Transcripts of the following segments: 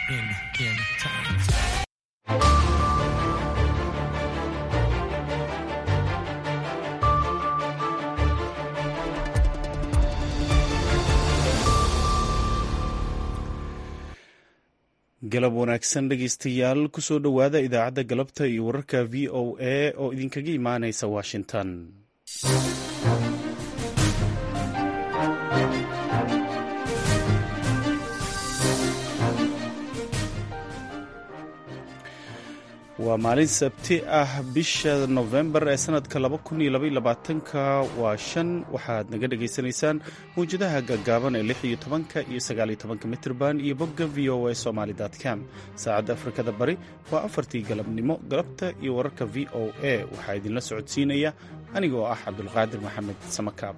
in in time. galab wanaagsan dhegeystayaal kusoo dhowaada idaacadda galabta iyo wararka v o a oo idinkaga imaaneysa washington waa maalin sabti ah bisha nofembar ee sanadka ka waa shan waxaad naga dhagaysanaysaan mawjadaha gaagaaban ee iyo tobanka iyo sagaaliyo tobanka mitrban iyo bogga v o a somaly com saacadda afrikada bari waa afartii galabnimo galabta iyo wararka v o a waxaa idinla socodsiinaya aniga oo ah cabdulqaadir maxamed samakaab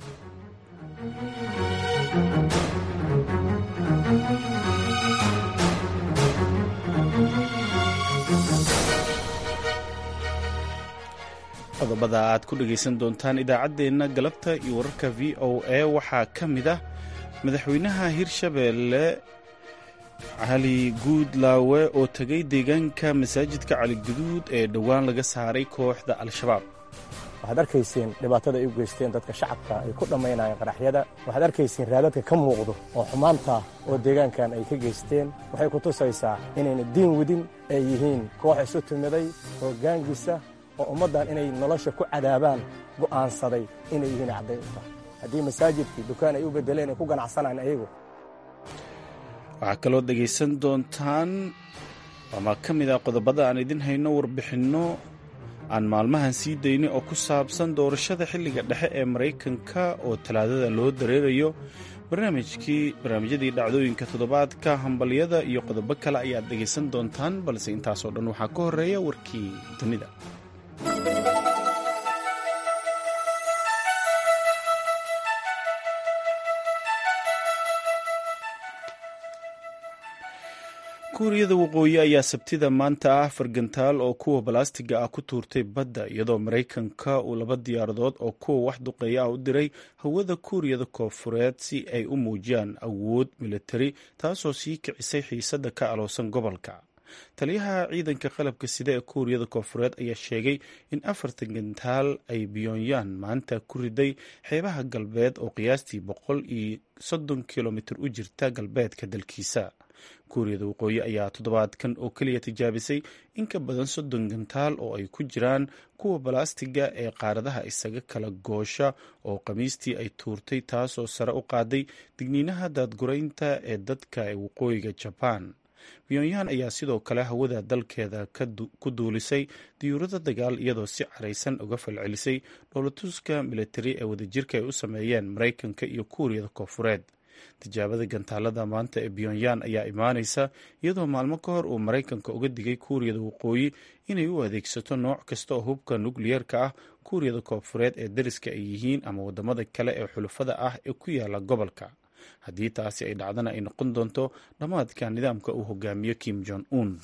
qodobada aad ku dhegaysan doontaan idaacaddeenna galabta iyo wararka v o a waxaa ka mid ah madaxweynaha hirshabeelle cali guudlaawe oo tegay deegaanka masaajidka caligaduud ee dhowaan laga saaray kooxda al-shabaab waxaad arkayseen dhibaatada ay u geysteen dadka shacabka ay ku dhammaynayeen qaraxyada waxaad arkayseen raadadka ka muuqdo oo xumaanta oo deegaankan ay ka geysteen waxay ku tusaysaa inayna diin wadin ay yihiin koox isu timiday oo gaangisa oo ummaddan inay nolosha ku cadaabaan go'aansaday inay yihiin cadday u tahay haddii masaajidkii dukaan ay u beddeleen ay ku ganacsanaan ayagu waxaa kaloo dhegaysan doontaan ama ka mid ah qodobada aan idin hayno warbixinno aan maalmahan sii daynay oo ku saabsan doorashada xilliga dhexe ee maraykanka oo talaadada loo dareerayo barnaamijkii barnaamijyadii dhacdooyinka toddobaadka hambalyada iyo qodobo kale ayaad dhegaysan doontaan balse intaasoo dhan waxaa ka horreeya warkii dunida kuuriyada waqooyi ayaa sabtida maanta ah fargantaal oo kuwa balastiga ah ku tuurtay badda iyadoo maraykanka uu laba diyaaradood oo kuwa wax duqeeya ah u diray hawada kuuriyada koofureed si ay u muujiyaan awood militari taasoo sii kicisay xiisadda ka aloosan gobolka taliyaha ciidanka qalabka sida ee kuuriyada koofureed ayaa sheegay in afartan gantaal ay biyonyan maanta ku riday xeebaha galbeed oo qiyaastii boqol iyo soddon kilomitir u jirta galbeedka dalkiisa kuuriyada waqooyi ayaa toddobaadkan oo keliya tijaabisay in ka badan soddon gantaal oo ay ku jiraan kuwa balastiga ee qaaradaha isaga kala goosha oo khamiistii ay tuurtay taasoo sare u qaaday digniinaha daadguraynta ee dadka ee waqooyiga jabaan pyonyan ayaa sidoo kale hawada dalkeeda ku duulisay diyuurada dagaal iyadoo si caraysan uga falcelisay dhoolatuska militari ee wadajirka ay u sameeyeen maraykanka iyo kuuriyada koofureed tijaabada gantaalada maanta ee pyonyan ayaa imaanaysa iyadoo maalmo ka hor uu maraykanka uga digay kuuriyada waqooyi inay u adeegsato nooc kasta oo hubka nukliyeerka ah kuuriyada koofureed ee dariska ay yihiin ama wadamada kale ee xulafada ah ee ku yaala gobolka haddii taasi ay dhacdana ay noqon doonto dhammaadka nidaamka uu hogaamiyo kim jong un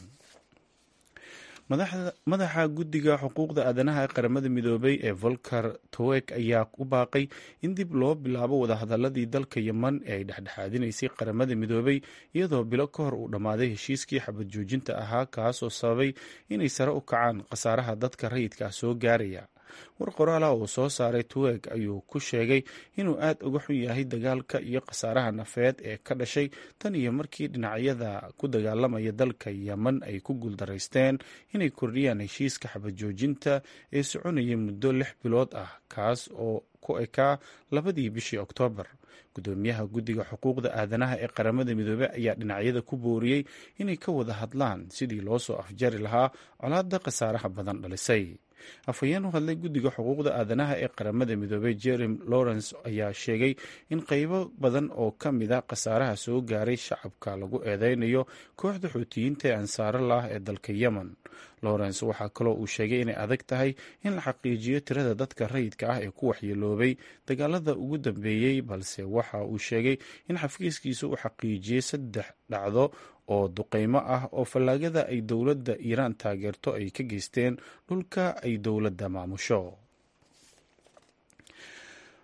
madaxa guddiga xuquuqda aadanaha ee qaramada midoobay ee volker towek ayaa u baaqay in dib loo bilaabo wadahadaladii dalka yeman ee ay dhexdhexaadinaysay qaramada midoobay iyadoo bilo ka hor uu dhammaaday heshiiskii xabad joojinta ahaa kaasoo sababay inay sare u kacaan khasaaraha dadka rayidka ah soo gaaraya war qoraala uu soo saaray tuweg ayuu ku sheegay inuu aad uga xun yahay dagaalka iyo khasaaraha nafeed ee ka dhashay tan iyo markii dhinacyada ku dagaalamaya dalka yeman ay ku guuldaraysteen inay kordhiyaan heshiiska xabad joojinta ee soconaya muddo lix bilood ah kaas oo ku ekaa labadii bishii oktoobar gudoomiyaha guddiga xuquuqda aadanaha ee qaramada midoobey ayaa dhinacyada ku booriyey inay ka wada hadlaan sidii loo soo afjari lahaa colaadda khasaaraha badan dhalisay afhayeen u hadlay guddiga xuquuqda aadanaha ee qaramada midoobey jerem lawrence ayaa sheegay in qeybo badan oo ka mid a khasaaraha soo gaaray shacabka lagu eedeynayo kooxda xuutiyiinta ee ansaarallah ee dalka yemen lawrence waxaa kaloo uu sheegay inay adag tahay in la xaqiijiyo tirada dadka rayidka ah ee ku waxyeeloobay dagaalada ugu dambeeyey balse waxa uu sheegay in xafiiskiisa uu xaqiijiyey saddex dhacdo oo duqeymo ah oo fallaagada ay dowladda iiraan taageerto ay ka geysteen dhulka ay dowladda maamusho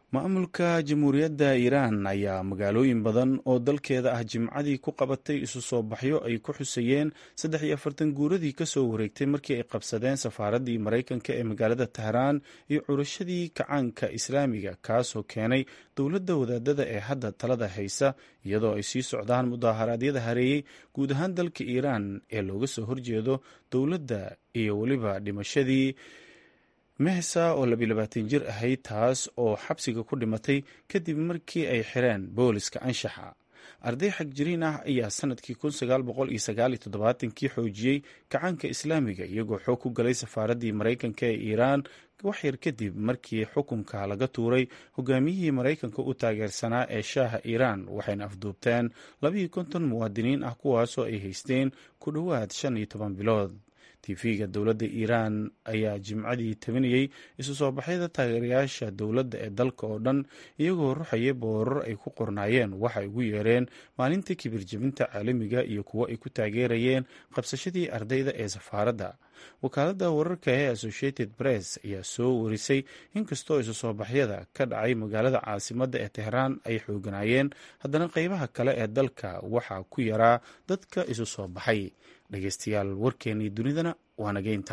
maamulka jamhuuriyadda iiraan ayaa magaalooyin badan oo dalkeeda ah jimcadii ku qabatay isu soo baxyo ay ku xusayeen saddex iyo afartan guuradii kasoo wareegtay markii ay qabsadeen safaaraddii maraykanka ee magaalada tehraan iyo curashadii kacaanka islaamiga kaasoo keenay dowladda wadaadada ee hadda talada haysa iyadoo ay sii socdaan mudaaharaadyada hareeyey guud ahaan dalka iiraan ee looga soo horjeedo dowladda iyo weliba dhimashadii mehsa oo labilabaatan jir ahayd taas oo xabsiga ku dhimatay kadib markii ay xireen booliska anshaxa arday xagjiriin ah ayaa sanadkii kii xoojiyey kacaanka islaamiga iyagoo xoog ku galay safaaraddii maraykanka ee iiraan waxyar kadib markii xukunka laga tuuray hogaamiyihii maraykanka u taageersanaa ee shaaha iiraan waxayna afduubteen labayo konton muwaadiniin ah kuwaasoo ay haysteen ku dhowaad shan iyo toban bilood tv-ga dowladda iiraan ayaa jimcadii tabinayey isu soo baxyada taageerayaasha dowladda ee dalka oo dhan iyagoo ruxaya boorar ay ku qornaayeen waxa ay ugu yeereen maalinta kibir jebinta caalamiga iyo kuwo ay ku taageerayeen qabsashadii ardayda ee safaaradda wakaaladda wararka ee associated press ayaa soo warisay inkastoo isu soo baxyada ka dhacay magaalada caasimadda ee tehraan ay xooganaayeen haddana qeybaha kale ee dalka waxaa ku yaraa dadka isu soo baxay dhegeystayaal warkeennii dunidana waa nageynta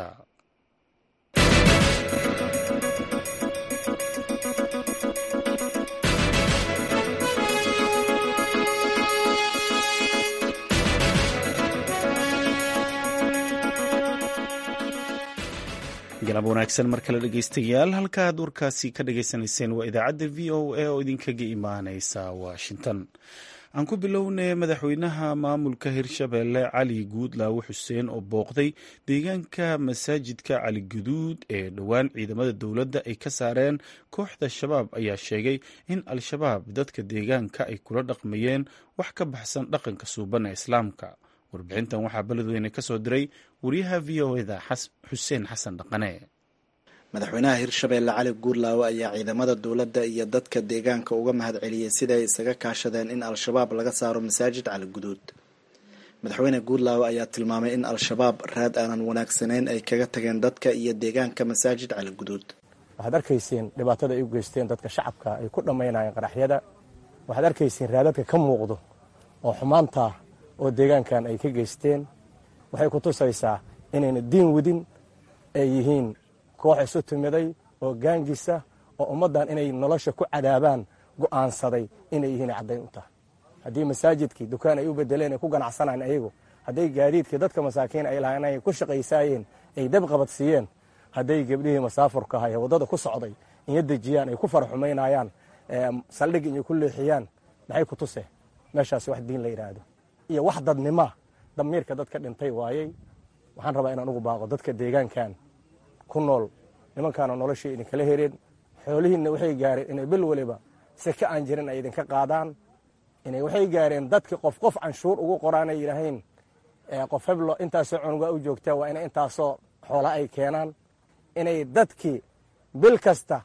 galab wanaagsan mar kale dhegeystayaal halka aad warkaasi ka dhageysanayseen waa idaacadda v o a oo idinkaga imaaneysa washington aan ku bilownay madaxweynaha maamulka hirshabeelle cali guudlaawe xuseen oo booqday deegaanka masaajidka cali guduud ee dhowaan ciidamada dowladda ay ka saareen kooxda shabaab ayaa sheegay in al-shabaab dadka deegaanka ay kula dhaqmayeen wax ka baxsan dhaqanka suuban ee islaamka warbixintan waxaa beledweyne ka soo diray wariyaha v o eda xuseen xasan dhaqane madaxweynaha hirshabeelle cali guurlaawe ayaa ciidamada dowladda iyo dadka deegaanka uga mahad celiyey siday isaga kaashadeen in al-shabaab laga saaro masaajid cali guduud madaxweyne guurlaawe ayaa tilmaamay in al-shabaab raad aanan wanaagsanayn ay kaga tageen dadka iyo deegaanka masaajid cali guduud waxaad arkayseen dhibaatada ay u geysteen dadka shacabka ay ku dhammaynayeen qaraxyada waxaad arkayseen raadadka ka muuqdo oo xumaanta oo deegaankan ay ka geysteen waxay ku tusaysaa inayna diin wadin ay yihiin koox isu timiday oo gaangisa oo ummaddan inay nolosha ku cadaabaan go'aansaday inay yihiin caddayn u tahay haddii masaajidkii dukaan ay u bedeleen ay ku ganacsanayeen ayagu hadday gaadiidkii dadka masaakiin ay lahayn ay ku shaqaysaayeen ay dab qabadsiiyeen hadday gebdhihii masaafurka ahay waddada ku socday inya dejiyaan ay ku faraxumaynayaan saldhig inay ku leexiyaan maxay ku tuseen meeshaas wax diin la yidhaahdo iyo wax dadnima damiirka dadka dhintay waayey waxaan rabaa inaan ugu baaqo dadka deegaankan ku nool nimankaana noloshii idinkala hereen xoolihiinna waxay gaareen inay bil waliba seke aan jirin ay idinka qaadaan inay waxay gaareen dadki qof qof canshuur ugu qoraanay yidhaahayn qof heblo intaasoo cunugaa u joogtaa waa inay intaasoo xoola ay keenaan inay dadkii bil kasta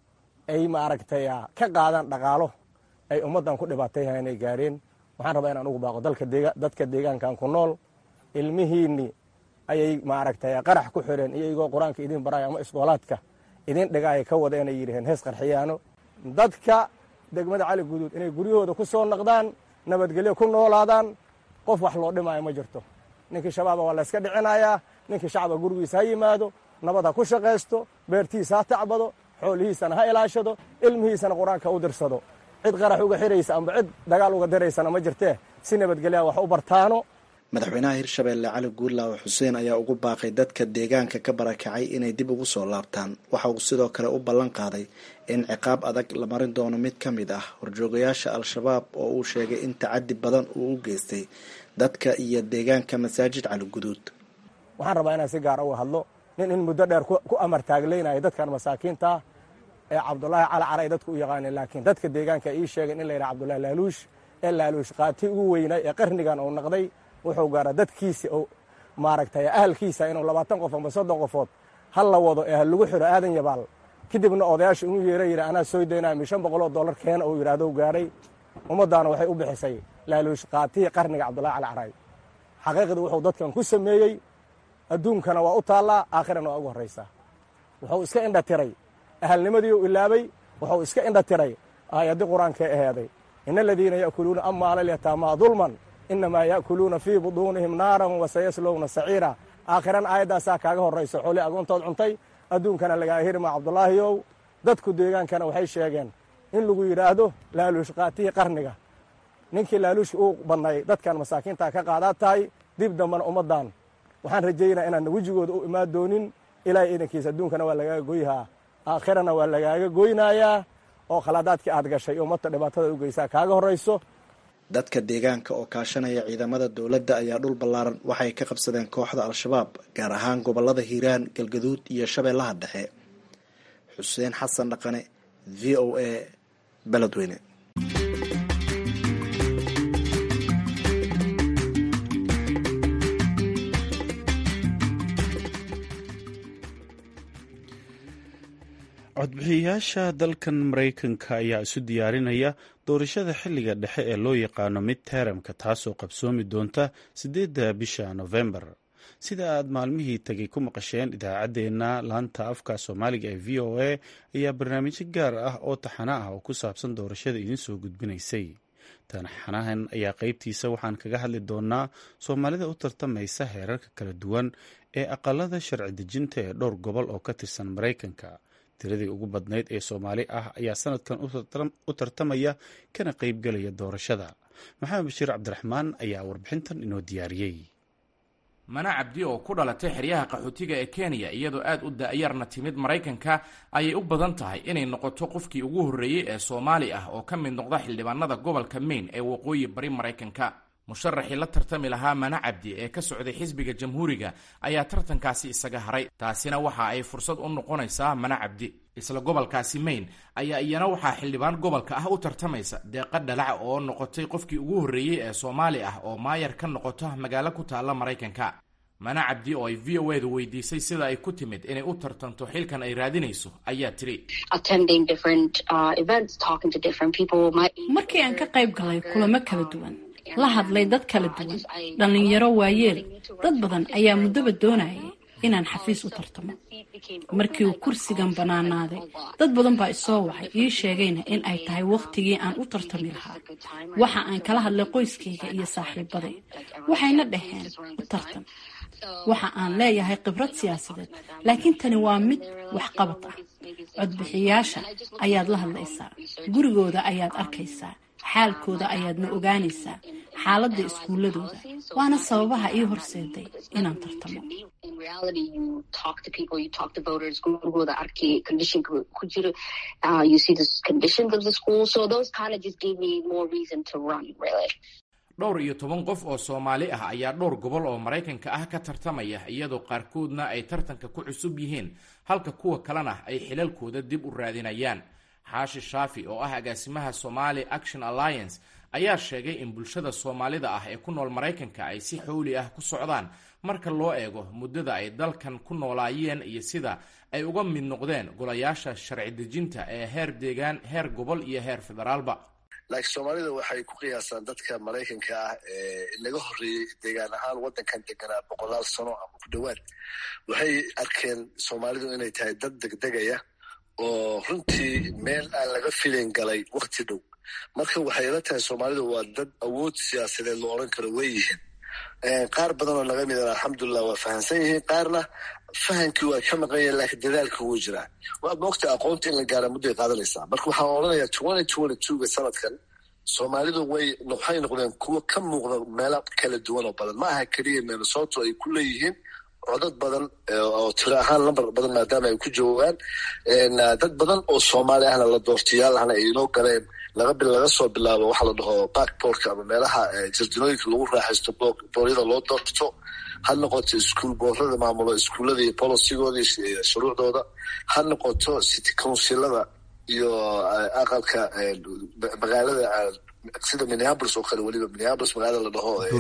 ay maaragtay ka qaadaan dhaqaalo ay ummaddan ku dhibaatayha inay gaareen waxaan rabaa inaan ugu baaqo dadka deegaankan ku nool ilmihiinni ayay maaragtay qarax ku xireen iyagoo qur-aanka idin baraya ama isboolaadka idin dhigaaya ka wada inay yidhaheen hees qarxiyaano dadka degmada cali guduud inay guryahooda ku soo naqdaan nabadgelyo ku noolaadaan qof wax loo dhimaayo ma jirto ninkii shabaaba waa layska dhicinayaa ninkii shacaba gurigiisa ha yimaado nabad ha ku shaqaysto beertiisa ha tacbado xoolihiisana ha ilaashado ilmihiisana qur-aanka u dirsado cid qarax uga xiraysa amba cid dagaal uga diraysana ma jirtee si nabadgelyaa wax u bartaano madaxweynaha hirshabeelle cali guurlaawe xuseen ayaa ugu baaqay dadka deegaanka ka barakacay inay dib ugu soo laabtaan waxa uu sidoo kale u ballan qaaday in ciqaab adag la marin doono mid ka mid ah horjoogayaasha al-shabaab oo uu sheegay in tacadi badan uu u geystay dadka iyo deegaanka masaajid cali guduud waxaan rabaa inaan si gaara uga hadlo nin in muddo dheer ku amar taagleynaya dadkan masaakiintaa ee cabdulaahi cali caray dadku u yaqaaneen laakiin dadka deegaanka ii sheegeen in la yidhaha cabdullahi laaluush ee laaluush qaati ugu weynay ee qarnigan uu naqday wuxuu gaara dadkiisa oo maaragtay ahalkiisa inuu labaatan qof amba soddon qofood hal la wado ee ha lagu xiro aadan yabaal kadibna odayaasha inuu yeera yidhi anaa soo daynaya mi shan boqoloo dollar keena uu yidhaahdo gaadhay ummaddaana waxay u bixisay laaluush qaatihii qarniga cabdullahi cali caray xaqiiqdii wuxuu dadkan ku sameeyey adduunkana waa u taallaa aakhirana waa ugu horraysaa wuxuu iska indha tiray ahalnimadii u ilaabay wuxuu iska indha tiray aayaddii qur-aankee aheeday ina aladiina ya'kuluuna amwaala alyataamaa dulman inamaa ya'kuluuna fii buduunihim naaran wasayaslowna saciira aakhirana aayaddaasaa kaaga horrayso xoolii agoontood cuntay adduunkana lagaa hirmaa cabdulaahiyow dadku deegaankana waxay sheegeen in lagu yidhaahdo laaluush qaatihii qarniga ninkii laaluushka uu bannay dadkan masaakiintaa ka qaadaa tahay dib dambana ummaddan waxaan rajaynaa inaan wejigooda u imaan doonin ilaahay iidankiisa adduunkana waa lagaaga goyhaa aakhirana waa lagaaga goynaayaa oo khaladaadkii aad gashay ummadta dhibaatada u geysaa kaaga horrayso dadka deegaanka oo kaashanaya ciidamada dowladda ayaa dhul ballaaran waxay ka qabsadeen kooxda al-shabaab gaar ahaan gobollada hiiraan galgaduud iyo shabeellaha dhexe xuseen xasan dhaqane v o a beledweyne codbixiyayaasha dalkan maraykanka ayaa isu diyaarinaya doorashada xilliga dhexe ee loo yaqaano mid teramka taasoo qabsoomi doonta siddeedda bisha nofembar sida aad maalmihii tegay ku maqasheen idaacaddeenna laanta afka soomaaliga ee v o a ayaa barnaamijyo gaar ah oo taxano ah oo ku saabsan doorashada idiin soo gudbinaysay taxanahan ayaa qeybtiisa waxaan kaga hadli doonaa soomaalida u tartamaysa heerarka kala duwan ee aqalada sharci dejinta ee dhowr gobol oo ka tirsan maraykanka tiradii ugu badnayd ee soomaali ah ayaa sanadkan u tartamaya kana qeybgelaya doorashada maxamed bashiir cabdiraxmaan ayaa warbixintan inoo diyaariyey mana cabdi oo ku dhalatay xeryaha qaxootiga ee kenya iyadoo aad u da-yarna timid maraykanka ayay u badan tahay inay noqoto qofkii ugu horreeyey ee soomaali ah oo ka mid noqda xildhibaanada gobolka maine ee waqooyi bari maraykanka musharaxii la tartami lahaa mana cabdi ee ka socday xisbiga jamhuuriga ayaa tartankaasi isaga haray taasina waxa ay fursad u noqonaysaa mana cabdi isla gobolkaasi maine ayaa iyana waxaa xildhibaan gobolka ah u tartamaysa deeqa dhalac oo noqotay qofkii ugu horreeyey ee soomaali ah oo maayar ka noqoto magaalo ku taalla maraykanka mana cabdi oo ay v o edu weydiisay sida ay ku timid inay u tartanto xilkan ay raadinayso ayaa tiri markii aan ka qayb galay kulamo kala duwan la hadlay dad kala duwan dhallinyaro waayeel dad badan ayaa muddaba doonayay inaan xafiis u tartamo markii uu kursigan bannaanaaday dad badan baa isoo wacay ii sheegayna in ay tahay wakhtigii aan u tartami lahaa waxa aan kala hadlay qoyskayga iyo saaxiibaday waxayna dhaheen u tartan waxa aan leeyahay khibrad siyaasadeed laakiin tani waa mid waxqabad ah codbixiyaasha ayaad la hadlaysaa gurigooda ayaad arkaysaa xaalkooda ayaadna ogaanaysaa xaaladda iskuuladooda waana sababaha ii horseeday inaan tartamo dhowr iyo toban qof oo soomaali ah ayaa dhowr gobol oo maraykanka ah ka tartamaya iyadoo qaarkoodna ay tartanka ku cusub yihiin halka kuwa kalena ay xilalkooda dib u raadinayaan xaashi shaafi oo ah agaasimaha somali action alliance ayaa sheegay in bulshada soomaalida ah ee ku nool maraykanka ay si xowli ah ku socdaan marka loo eego muddada ay dalkan ku noolaayeen iyo sida ay uga mid noqdeen golayaasha sharci dejinta ee heer deegaan heer gobol iyo heer federaalba laakiin soomaalida waxay ku qiyaasaan dadka maraykanka ah ee laga horreeyey deegaan ahaan waddankan deganaa boqolaal sano ama ku dhowaad waxay arkeen soomaalidu inay tahay dad degdegaya oo runtii meel aan laga filin galay wakti dhow marka waxay la tahay soomaalidu waa dad awood siyaasadeed lo odhan karo way yihiin qaar badan oo naga midan alxamdulilah waa fahamsan yihiin qaarna fahamkii waa ka maqan yahin laakiin dadaalka wuu jiraa waad moogta aqoonta in la gaara mudday qaadanaysaa marka waxaan odhanayaa twenty twenty twoga sanadkan soomaalidu way waxay noqdeen kuwo ka muuqda meelo kala duwan oo badan ma aha keliya minnesoto ay ku leeyihiin codad badan oo tiro ahaan lambar badan maadaama ay ku joogaan dad badan oo soomaali ahna la doortayaal ahna ay inoo galeen laga soo bilaabo waxaa la dhaho backboorka ama meelaha jarjinooyinka lagu raaxaysto booryada loo doorto ha noqoto iskuol boorada maamulo iskuullada iyo bolosigooda iyo shuruucdooda ha noqoto city councilada iyo aqalka magaalada sida minneapolis oo kale weliba minneapolis magaalada la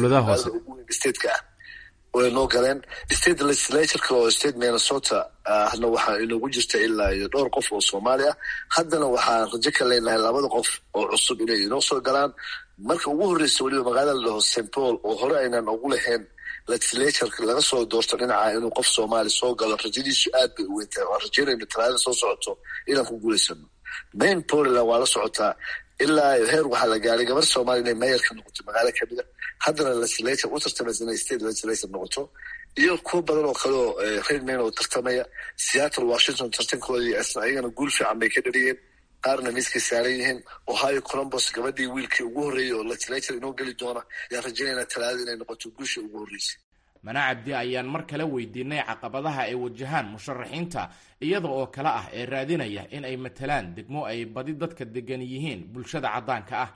dhaho stateka ah way noo galeen state legislatureka oo state minnesota ahna waxaa inoogu jirta ilaa iyo dhowr qof oo soomaali ah haddana waxaan rajo ka leenahay labada qof oo cusub inay inoo soo galaan marka ugu horreysa weliba magaalada la dhaho st paul oo hore aynaan ugu lahayn legislatureka laga soo doorto dhinaca inuu qof soomaali soo galo rajadiisu aad bay u weyntahay waan rajeynayno talaadada soo socoto inaan ku guulaysano main poland waa la socotaa ilaa heer waxaa la gaaray gabar soomaaliya inay mayor ka noqoto magaalo kamid a haddana legislature u tartamaysa inay state legislature noqoto iyo kuwo badan oo kale oo reer main oo tartamaya seattle washington tartankoodii ayagana guul fiican bay ka dhaliyeen qaarna miiskay saaran yihiin ohio colombos gabadhii wiilkii ugu horreeyey oo legislature inoo geli doona ayaan rajaynayna talaadada inay noqoto guushii ugu horreysay mana cabdi ayaan mar kale weydiinay caqabadaha ay wajahaan musharaxiinta iyada oo kale ah ee raadinaya in ay matalaan degmo ay badi dadka degan yihiin bulshada caddaanka ah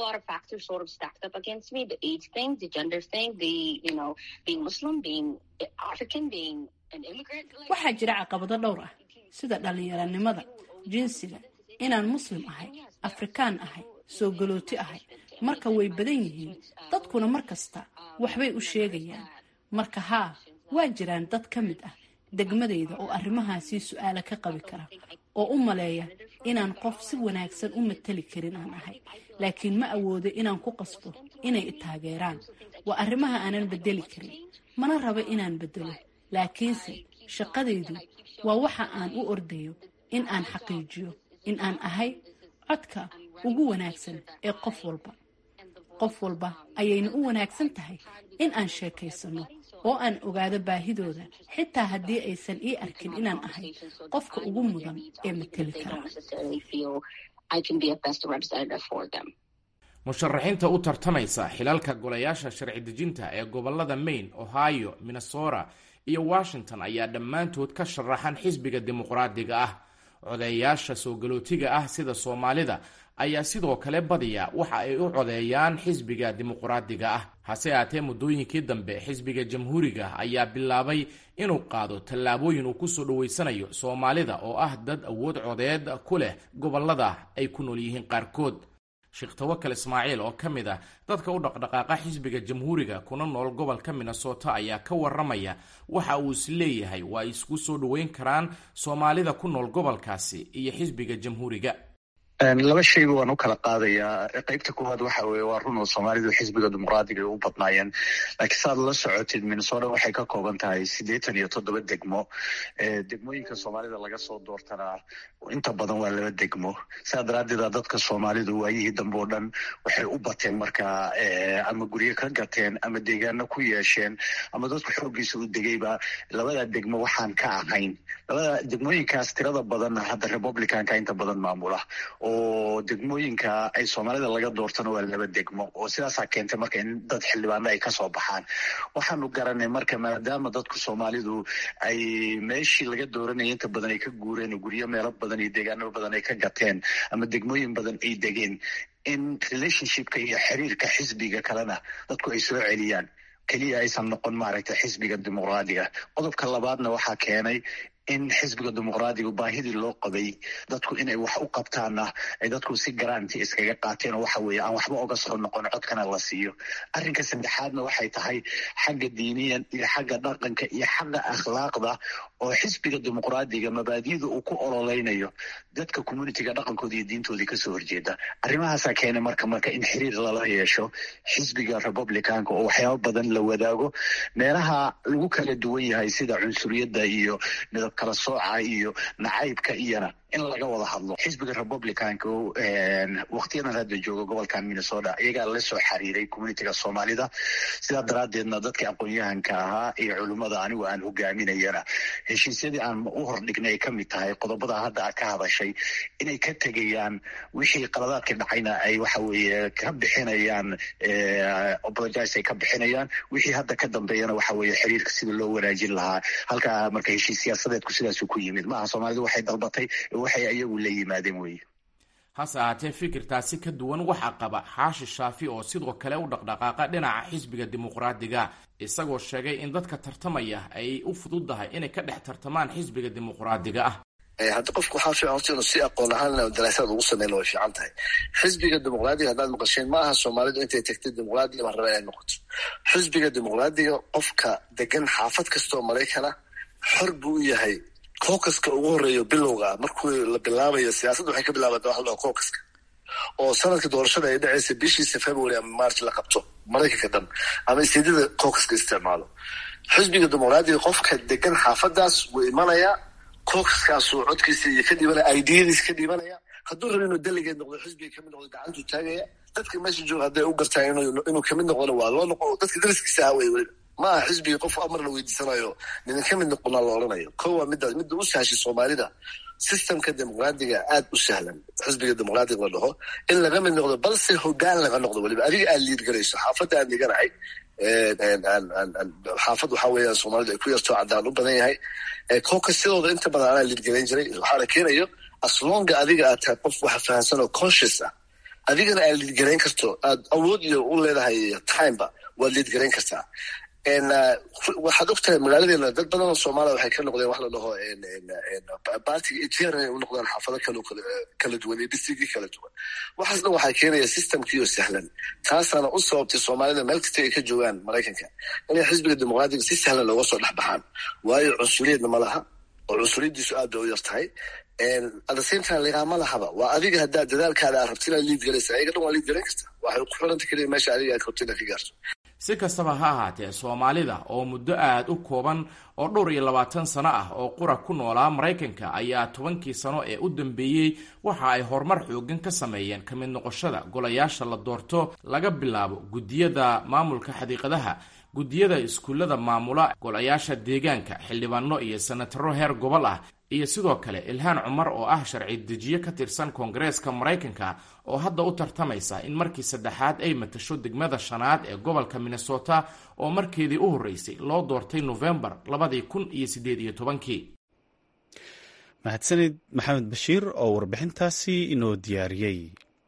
waxaa jira caqabado dhowr ah sida dhallinyaranimada jinsiga inaan muslim ahay afrikaan ahay soo galooti ahay marka way badan yihiin dadkuna mar kasta waxbay u sheegayaan marka haa waa jiraan dad ka mid ah degmadayda oo arrimahaasii su-aala ka qabi kara oo u maleeya inaan qof si wanaagsan u matali karin aan ahay laakiin ma awoodo inaan ku qasbo inay i taageeraan waa arrimaha aanan bedeli karin mana rabo inaan bedelo laakiinse shaqadaydu waa waxa aan u ordayo in aan xaqiijiyo in aan ahay codka ugu wanaagsan ee qof walba qof walba ayayna u wanaagsan tahay in aan sheekaysano oo aan ogaado baahidooda xitaa haddii aysan ii arkin inaan ahay qofka ugu mudan ee mateli kara musharaxiinta u tartamaysa xilalka golayaasha sharci dejinta ee gobolada maine ohio minnesota iyo washington ayaa dhammaantood ka sharaxan xisbiga dimuqraadiga ah codeeyaasha soo galootiga ah sida soomaalida ayaa sidoo kale badiya waxa ay u codeeyaan xisbiga dimuqraadiga ah hase aatee muddooyinkii dambe xisbiga jamhuuriga ayaa bilaabay inuu qaado tallaabooyin uu kusoo dhaweysanayo soomaalida oo ah dad awood codeed ku leh gobolada ay ku nool yihiin qaarkood sheekh tawakal ismaaciil oo ka mid ah dadka u dhaqdhaqaaqa xisbiga jamhuuriga kuna nool gobolka minnesota ayaa ka waramaya waxa uu is leeyahay waa ay isku soo dhoweyn karaan soomaalida ku nool gobolkaasi iyo xisbiga jamhuuriga laba shayba waan u kala qaadayaa qeybta koowaad waxa weye waa run oo soomaalidu xisbiga dimuqraadiga ay u badnaayeen laakiin saaad la socotid minnesota waxay ka kooban tahay siddeetan iyo toddoba degmo degmooyinka soomaalida laga soo doortanaa inta badan waa laba degmo sidaa daraaddeeda dadka soomaalidu waayihii dambe oo dhan waxay u bateen markaa ama guryo ka gateen ama deegaano ku yeesheen ama dadku xooggiisa u degayba labada degmo waxaan ka ahayn labada degmooyinkaas tirada badanna hadda republicanka inta badan maamula oo degmooyinka ay soomaalida laga doortana waa laba degmo oo sidaasaa keentay marka in dad xildhibaano ay kasoo baxaan waxaanu garanay marka maadaama dadku soomaalidu ay meeshii laga dooranaya inta badan ay ka guureen oo guryo meelo badan iyo deegaano badan ay ka gateen ama degmooyin badan ay degeen in relationshipka iyo xiriirka xisbiga kalena dadku ay soo celiyaan keliya aysan noqon maaragtay xisbiga dimuqraadiga qodobka labaadna waxaa keenay in xisbiga dimuqraadiga baahidii loo qabay dadku inay wax u qabtaana ay dadku si garanti iskaga qaateen oo waxa weeye aan waxba oga soo noqon codkana la siiyo arrinka saddexaadna waxay tahay xagga diiniyan iyo xagga dhaqanka iyo xagga akhlaaqda oo xisbiga dimuqraadiga mabaadiyada uu ku ololeynayo dadka communitiga dhaqankooda iyo diintoodii kasoo horjeeda arrimahaasaa keenay marka marka in xiriir lala yeesho xisbiga republicanka oo waxyaabo badan la wadaago meelaha lagu kala duwan yahay sida cunsuriyadda iyo midab kala sooca iyo nacaybka iyona in laga wada hadlo xisbiga republicanka waktiyadan hadda jooga gobolkan minnesota iyagaa la soo xiriiray communitiga soomaalida sidaa daraaddeedna dadka aqoon-yahanka ahaa iyo culimmada anigu aan hogaaminayana heshiisyadii aan u hordhignay ay ka mid tahay qodobada hadda a ka hadashay inay ka tegayaan wixii qaladaadka dhacayna ay waxa weeye ka bixinayaan apologize ay ka bixinayaan wixii hadda ka dambeeyana waxa weeye xiriirka sida loo wanaajin lahaa halkaa marka heshiis siyaasadeedku sidaasu ku yimid maaha soomaalidu waxay dalbatay waxay ayagu la yimaadeen weye hase ahaatee fikirtaasi ka duwan waxaa qaba xaashi shaafi oo sidoo kale u dhaqdhaqaaqa dhinaca xisbiga dimuqraadiga isagoo sheegay in dadka tartamaya ay u fududahay inay ka dhex tartamaan xisbiga dimuqraadiga ah hadda qofku waxaa fiican horta inuu si aqoon ahaan daraasaad ugu sameyna way fiican tahay xisbiga dimuqraadiga haddaad maqasheen ma aha soomaalidu intay tagtay dimuqraadiga baan raba inay noqoto xisbiga dimuqraadiga qofka degan xaafad kastoo maraykana xor buu u yahay cookaska ugu horeeyo bilowga markuu la bilaabayo siyaasadda waxay ka bilaabata waxa la cookaska oo sanadka doorashada ay dhacaysa bishiisa february ama march la qabto maraykanka dhan ama isteedyada cookaska isticmaalo xisbiga dimuqraadiga qofka degan xaafadaas wuu imanayaa cookaskaasuu codkiisa iyo ka dhibanaya idiyadiisa ka dhibanaya hadduu rabo inuu delegeed noqdo xisbiga kamid noqdo gacantuu taagaya dadka meesha jooga hadday u gartaan inuu kamid noqona waa loo noqo dadka dariskiisa ah wey weliba ma aha xisbiga qof amar la weydiisanayo nidin ka mid noqonaa la odhanayo ko waa midaas midda u sahashay soomaalida systemka dimuqraadiga aad u sahlan xisbiga dimuqraadiga la dhaho in laga mid noqdo balse hogaan laga noqdo weliba adiga aad liid garayso xaafadda aan dhiganahay xaafad waxaa weeyaan soomaalidu ay ku yartoo caddaan u badan yahay koka sidooda inta badan anaa liid garayn jiray waxaana keenayo aslonga adiga aad tahay qof waxa fahamsan oo conscious ah adigana aad liid garayn karto aad awood iyo u leedahay timeba waad liid garayn kartaa waxaad og tahay magaaladeena dad badan oo soomaaliya waxay ka noqdeen wax la dhaho bartiga etr inay u noqdaan xaafado kalo kala duwan iyo districtki kala duwan waxaas dhan waxaa keenaya systemkiioo sahlan taasaana u sababtay soomaalida meel kasta ay ka joogaan maraykanka inay xisbiga dimuqraadiga si sahlan looga soo dhex baxaan waayo cunsuriyadna ma laha oo cunsuriyadiisu aad bay u yar tahay adasentime liqaama lahaba waa adiga haddaa dadaalkaada aad rabti inaad liid garaysa ayaga dhan waa liid garayn karta waxay ku xiranta keliya meesha adiga aad rabto inaad ka gaarto si kastaba ha ahaatee soomaalida oo muddo aada u kooban oo dhowr iyo labaatan sano ah oo qura ku noolaa maraykanka ayaa tobankii sano ee u dambeeyey waxa ay horumar xoogan ka sameeyeen ka mid noqoshada golayaasha la doorto laga bilaabo guddiyada maamulka xadiiqadaha guddiyada iskuullada maamula golayaasha deegaanka xildhibaano iyo senataro heer gobol ah iyo sidoo kale ilhaan cumar oo ah sharci dejiye ka tirsan koongareeska maraykanka oo hadda u tartamaysa in markii saddexaad ay matasho degmada shanaad ee gobolka minnesota oo markeedii u horreysay loo doortay nofembar labadii kun iyo siddeed iyo tobankii mahadsanid maxamed bashiir oo warbixintaasi inoo diyaariyey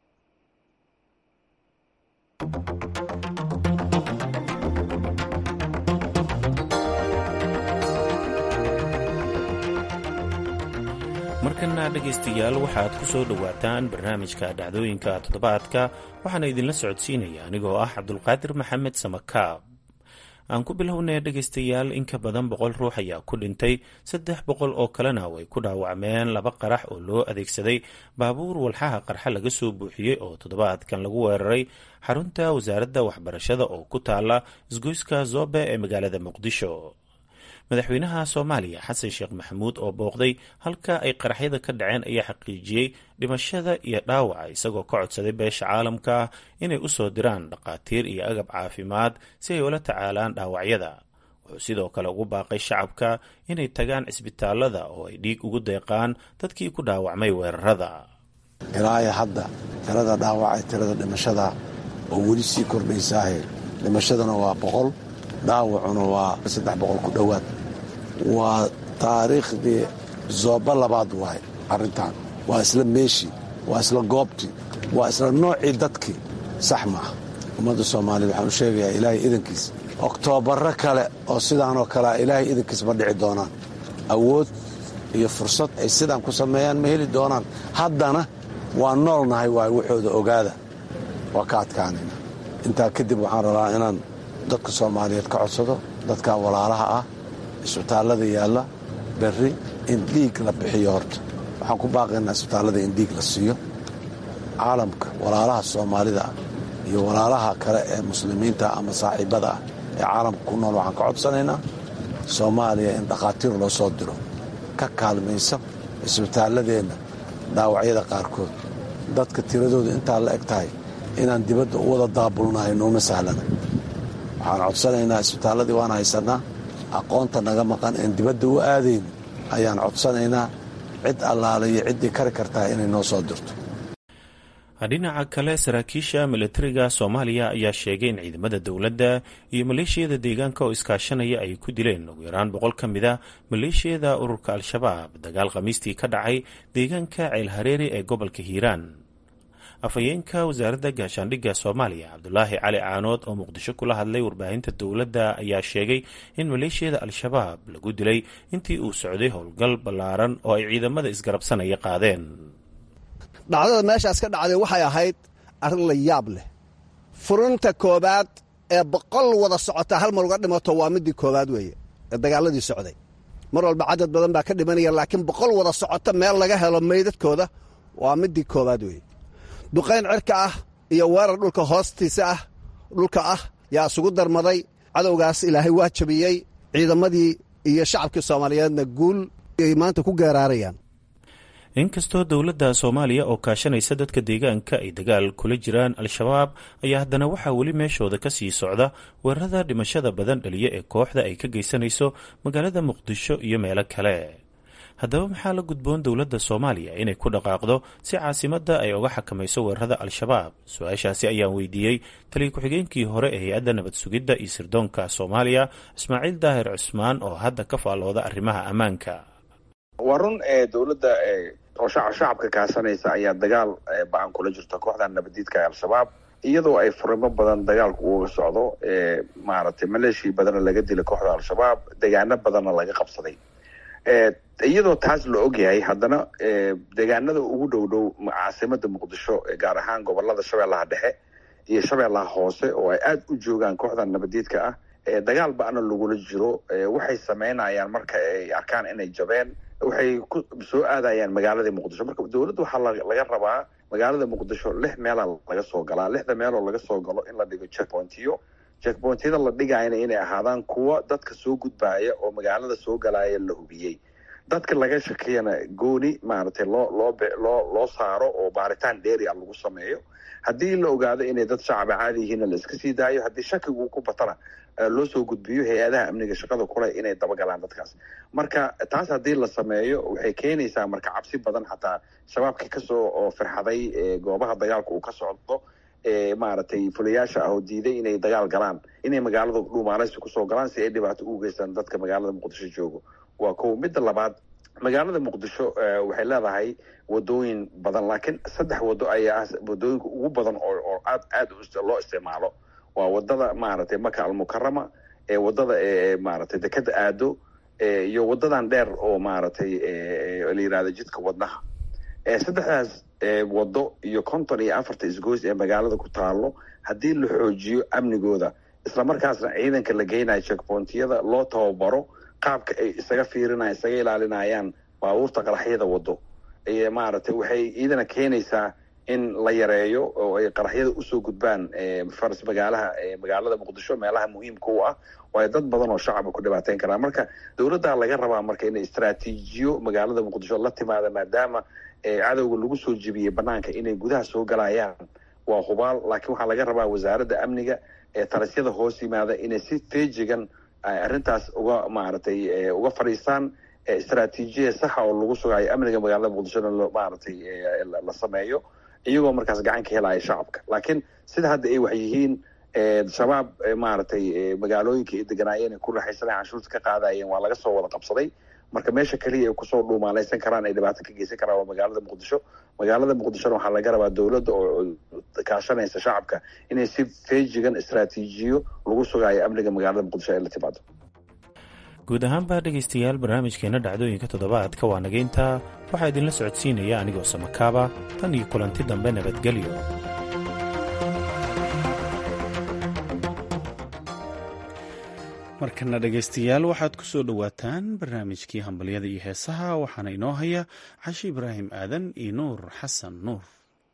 markana dhegaystayaal waxaad ku soo dhowaataan barnaamijka dhacdooyinka toddobaadka waxaana idinla socodsiinaya anigoo ah cabdulqaadir maxamed samakaab aan ku bilownay dhegaystayaal in ka badan boqol ruux ayaa ku dhintay saddex boqol oo kalena way ku dhaawacmeen laba qarax oo loo adeegsaday baabuur walxaha qarxa laga soo buuxiyey oo toddobaadkan lagu weeraray xarunta wasaaradda waxbarashada oo ku taala isgoyska zobe ee magaalada muqdisho madaxweynaha soomaaliya xasan sheekh maxamuud oo booqday halka ay qaraxyada ka dhaceen ayaa xaqiijiyey dhimashada iyo dhaawaca isagoo ka codsaday beesha caalamka inay u soo diraan dhaqaatiir iyo agab caafimaad si ay ula tacaalaan dhaawacyada wuxuu sidoo kale ugu baaqay shacabka inay tagaan cisbitaalada oo ay dhiig ugu deeqaan dadkii ku dhaawacmay weerarada ilaayo hadda tirada dhaawacay tirada dhimashada oo weli sii kordhaysaahe dhimashadana waa boqol dhaawacuna waa saddex boqol ku dhowaad waa taariikhdii zooba labaad waay arrintan waa isla meeshii waa isla goobtii waa isla noocii dadkii sax maaha ummadda soomaaliyed waxaan u sheegayaa ilaahay idankiis oktoobarro kale oo sidaanoo kalea ilaahay idankiis ma dhici doonaan awood iyo fursad ay sidaan ku sameeyaan ma heli doonaan haddana waa noolnahay waay waxooda ogaada waa ka adkaanayna intaa kadib waxaan rabaa inaan dadka soomaaliyeed ka codsado dadka walaalaha ah isbitaallada yaalla berri in dhiig la bixiyo horta waxaan ku baaqaynaa isbitaallada in dhiig la siiyo caalamka walaalaha soomaalida ah iyo walaalaha kale ee muslimiinta ama saaxiibada ah ee caalamka ku nool waxaan ka codsanaynaa soomaaliya in dhakhaatiir loo soo diro ka kaalmaysa isbitaalladeenna dhaawacyada qaarkood dadka tiradooda intaa la eg tahay inaan dibadda u wada daabulnahay nooma sahlana waxaan codsanaynaa isbitaalladii waan haysannaa aqoonta naga maqan een dibadda u aadayno ayaan codsanaynaa cid allaale iyo ciddii kari kartaa inay noo soo dirto dhinaca kale saraakiisha milatariga soomaaliya ayaa sheegay in ciidamada dowladda iyo maleeshiyada deegaanka oo iskaashanaya ay ku dileen ugu yaraan boqol ka mid a maleeshiyada ururka al-shabaab dagaal khamiistii ka dhacay deegaanka ceelhareeri ee gobolka hiiraan afhayeenka wasaaradda gaashaandhigga soomaaliya cabdulaahi cali caanood oo muqdisho kula hadlay warbaahinta dowladda ayaa sheegay in maleeshiyada al-shabaab lagu dilay intii uu socday howlgal ballaaran oo ay ciidamada isgarabsanaya qaadeen dhacdada meeshaas ka dhacday waxay ahayd arrin la yaab leh furinta koowaad ee boqol wada socota hal mar uga dhimato waa midii koowaad weeye ee dagaaladii socday mar walba cadad badan baa ka dhimanaya laakiin boqol wada socota meel laga helo meydadkooda waa midii koowaad weeye duqayn cirka ah iyo weerar dhulka hoostiisa ah dhulka ah yaa isugu darmaday cadowgaas ilaahay waa jabiyey ciidamadii iyo shacabkii soomaaliyeedna guul ay maanta ku geeraarayaan inkastoo dowladda soomaaliya oo kaashanaysa dadka deegaanka ay dagaal kula jiraan al-shabaab ayaa haddana waxaa weli meeshooda ka sii socda weerarada dhimashada badan dhaliya ee kooxda ay ka geysanayso magaalada muqdisho iyo meelo kale haddaba maxaa la gudboon dowladda soomaaliya inay ku dhaqaaqdo si caasimadda ay uga xakamayso weerarada al-shabaab su-aashaasi ayaan weydiiyey taliya ku-xigeenkii hore ee hay-adda nabad sugidda iyo sirdoonka soomaaliya ismaaciil daahir cusmaan oo hadda ka faallooda arrimaha ammaanka waa run ee dowladda oo shacabka kaasanaysa ayaa dagaal ba-an kula jirta kooxda nabadiidka ee al-shabaab iyadoo ay furimo badan dagaalku uga socdo maaragtay maleeshii badana laga dilay kooxda al-shabaab degaano badanna laga qabsaday iyadoo taas la ogyahay haddana deegaanada ugu dhow dhow caasimada muqdisho gaar ahaan gobolada shabeellaha dhexe iyo shabeellaha hoose oo ay aada u joogaan kooxda nabadiidka ah dagaal ba-na lagula jiro waxay sameynayaan marka ay arkaan inay jabeen waxay ku soo aadayaan magaalada muqdisho marka dowladda waxaa laga rabaa magaalada muqdisho lix meela laga soo galaa lixda meeloo laga soo galo in la dhigo checkpointiyo checkpointyada la dhigayana inay ahaadaan kuwa dadka soo gudbaaya oo magaalada soo galaaya la hubiyey dadka laga shakiyana gooni maaragtay loo loo loo loo saaro oo baaritaan dheeri a lagu sameeyo haddii la ogaado inay dad shacaba caadi yihiinna la iska sii daayo haddii shakigu ku batana loo soo gudbiyo hay-adaha amniga shaqada kule inay dabagalaan dadkaas marka taas haddii la sameeyo waxay keenaysaa marka cabsi badan xataa shabaabkii kasoo oo firxaday goobaha dagaalka uu ka socdo maaragtay fulayaasha ah oo diiday inay dagaal galaan inay magaalada dhuumaaleysi kusoo galaan si ay dhibaato ugu geystaan dadka magaalada muqdisho joogo waa kow midda labaad magaalada muqdisho waxay leedahay wadooyin badan laakiin saddex wado ayaa ah wadooyinka ugu badan oo aad aad loo isticmaalo waa wadada maaragtay maka almukarama ee wadada maaragtay dekeda aado iyo wadadan dheer oo maaragtay la yirahdo jidka wadnaha saddexdaas wado iyo konton iyo afarta isgoys ee magaalada ku taalo haddii la xoojiyo amnigooda islamarkaasna ciidanka la geynayo checkpointyada loo tababaro qaabka ay isaga fiirinayan isaga ilaalinayaan baabuurta qaraxyada wado maaragtay waxay iidana keenaysaa in la yareeyo oo ay qaraxyada usoo gudbaan faras magaalaha magaalada muqdisho meelaha muhiimka u ah waayo dad badan oo shacaba ku dhibaateyn karaa marka dowladdaa laga rabaa marka inay istraatiijiyo magaalada muqdisho la timaada maadaama cadowga lagu soo jebiyey banaanka inay gudaha soo galayaan waa hubaal laakiin waxaa laga rabaa wasaaradda amniga ee talisyada hoos yimaada inay si feejigan arrintaas uga maaragtay uga fadhiistaan istraatiijiya saxa oo lagu sugayo amniga magaalada muqdishona maaragtay la sameeyo iyagoo markaas gacan ka helaya shacabka laakiin sida hadda ay wax yihiin shabaab maaragtay magaalooyinka ay deganaayeen ay ku raxaysanay canshuurta ka qaadayeen waa laga soo wada qabsaday marka meesha keliya ay kusoo dhuumaaleysan karaan ay dhibaato ka geysan karaan waa magaalada muqdisho magaalada muqdishona waxaa laga rabaa dowladda oo kaashanaysa shacabka inay si feejigan istraatiijiyo lagu sugayo amniga magaalada muqdisho ay la timaado guud ahaanba dhegaystayaal barnaamijkeenna dhacdooyinka toddobaadka waa nagayntaa waxaa idinla socodsiinaya anigoo samakaaba tan iyo kulanti dambe nabadgelyo markana dhegaystayaal waxaad ku soo dhowaataan barnaamijkii hambalyada iyo heesaha waxaana inoo haya cashi ibraahim aadan iyo nuur xasan nuur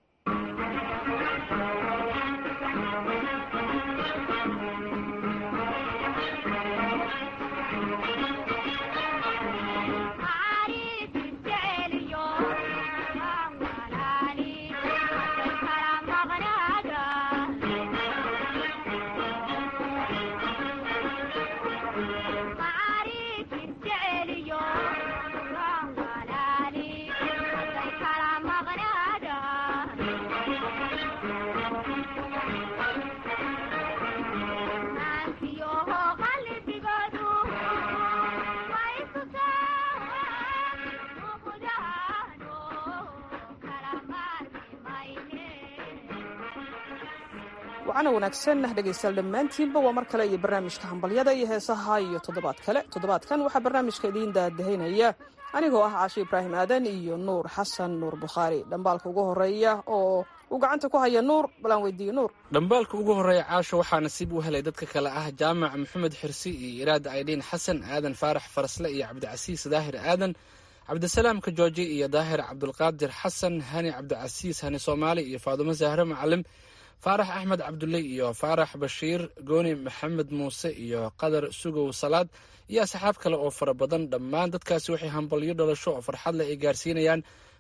wacana wanaagsan dhegaystayaal dhammaantiinba waa mar kale iyo barnaamijka hambalyada iyo heesaha iyo toddobaad kale toddobaadkan waxaa barnaamijka idiin daadahaynaya anigoo ah caashe ibraahim aadan iyo nuur xasan nuur bukhaari dhambaalka ugu horeeya oo uu gacanta ku haya nuur balaan weydiiye nuur dhambaalka ugu horreeya caasho waxaa nasiib u helay dadka kale ah jaamac maxamed xirsi iyo iraada aydhiin xasan aadan faarax farasle iyo cabdicasiis daahir aadan cabdisalaamka jooji iyo daahir cabdulqaadir xasan hani cabdicasiis hani soomaali iyo faadumo zahre macalim faarax axmed cabdulle iyo faarax bashiir gooni maxamed muuse iyo qadar sugow salaad iyo asxaab kale oo fara badan dhammaan dadkaasi waxay hambalyo dhalasho oo farxad leh ay gaarsiinayaan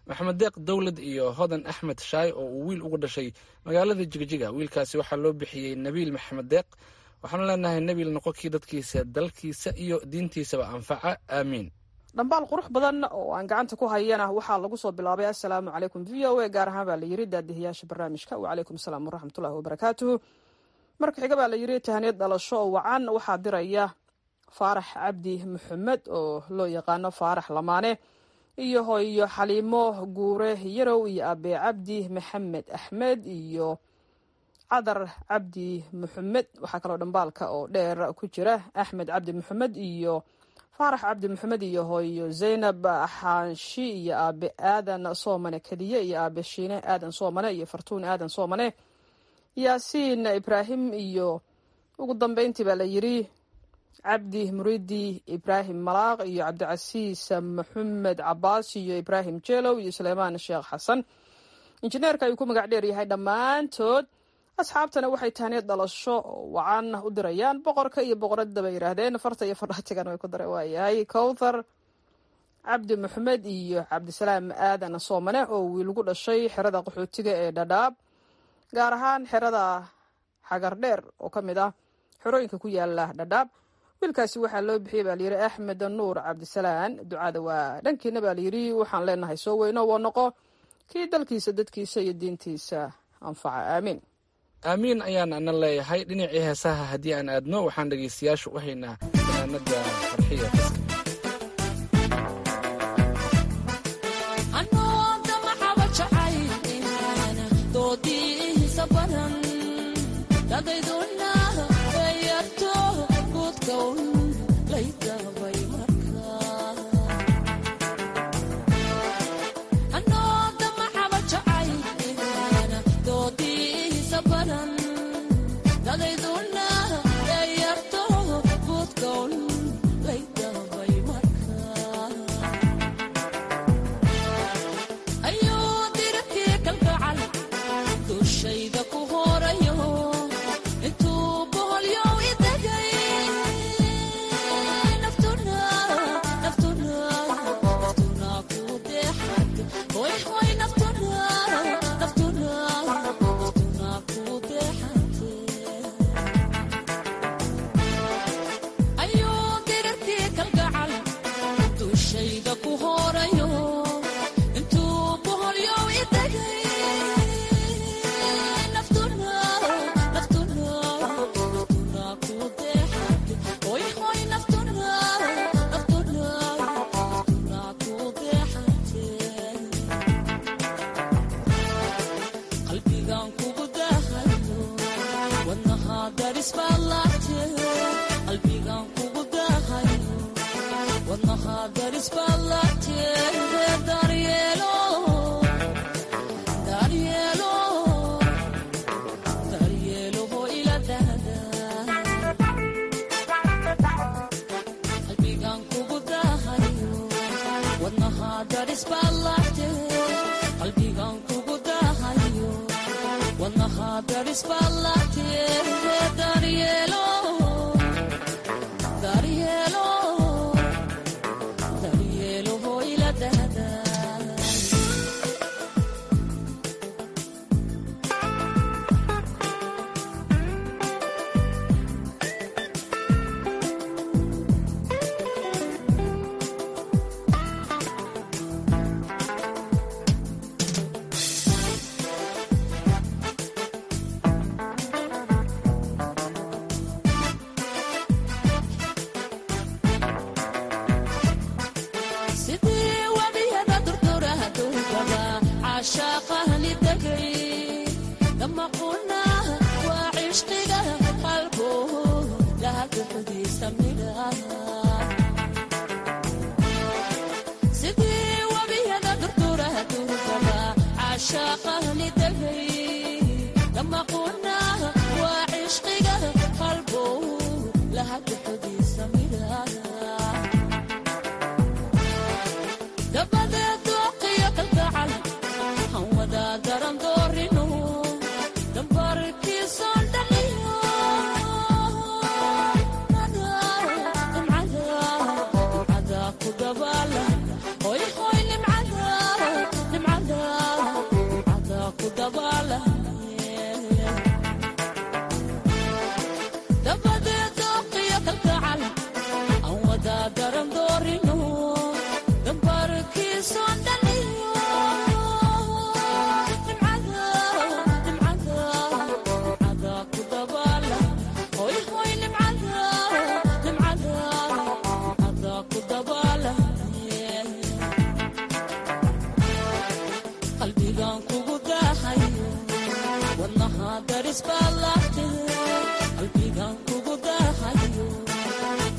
maxamed deeq dowlad iyo hodan axmed shaay oo uu wiil ugu dhashay magaalada jigjiga wiilkaasi waxaa loo bixiyey nabiil maxamed deeq waxaanu leenahay nabiil noqonkii dadkiisa dalkiisa iyo diintiisaba anfaca aamiin dhambaal qurux badan oo aan gacanta ku hayana waxaa lagu soo bilaabay assalaamu calaykum v o a gaar ahaan baa layiri daadihiyaasha barnaamijka wacalaykum asalaam waraxmatullahi wabarakaatuhu marka xiga baa layiri tahaniyad dhalasho oo wacan waxaa diraya faarax cabdi maxamed oo loo yaqaano faarax lamaane iyo hooyo xaliimo guure yarow iyo abe cabdi maxamed axmed iyo cadar cabdi maxamed waxaa kaloo dhambaalka oo dheer ku jira axmed cabdi maxamed iyo faarax cabdi maxamed iyo hooyo zaynab xaanshi iyo aabe aadan soomane keliye iyo aabe shiine aadan soomane iyo fartuun aadan soomane yaasiin ibraahim iyo ugu dambeyntii baa la yiri cabdi muridi ibraahim malaaq iyo cabdicasiis maxamed cabaas iyo ibraahim jelow iyo suleymaan sheekh xasan injineerka ayuu ku magac dheer yahay dhammaantood asxaabtana waxay tahniyad dhalasho wacan u dirayaan boqorka iyo boqoradda bay yidhaahdeen farta iyo fadhaatigan way ku dara waayahay kowthar cabdi maxamed iyo cabdisalaam aadan soomane oo wiilgu dhashay xerada qaxootiga ee dhadhaab gaar ahaan xerada xagar dheer oo ka mid ah xerooyinka ku yaala dhadhaab wiilkaasi waxaa loo bixiyey baa layidhi axmed nuur cabdisalaan ducada waa dhankiina baa layidhi waxaan leenahay soo weyno waa noqo kii dalkiisa dadkiisa iyo diintiisa anfaca aamiin aamiin ayaan ana leeyahay dhinacii heesaha haddii aan aadno waxaan dhegaystayaasha u haynaa fanaanada farxiya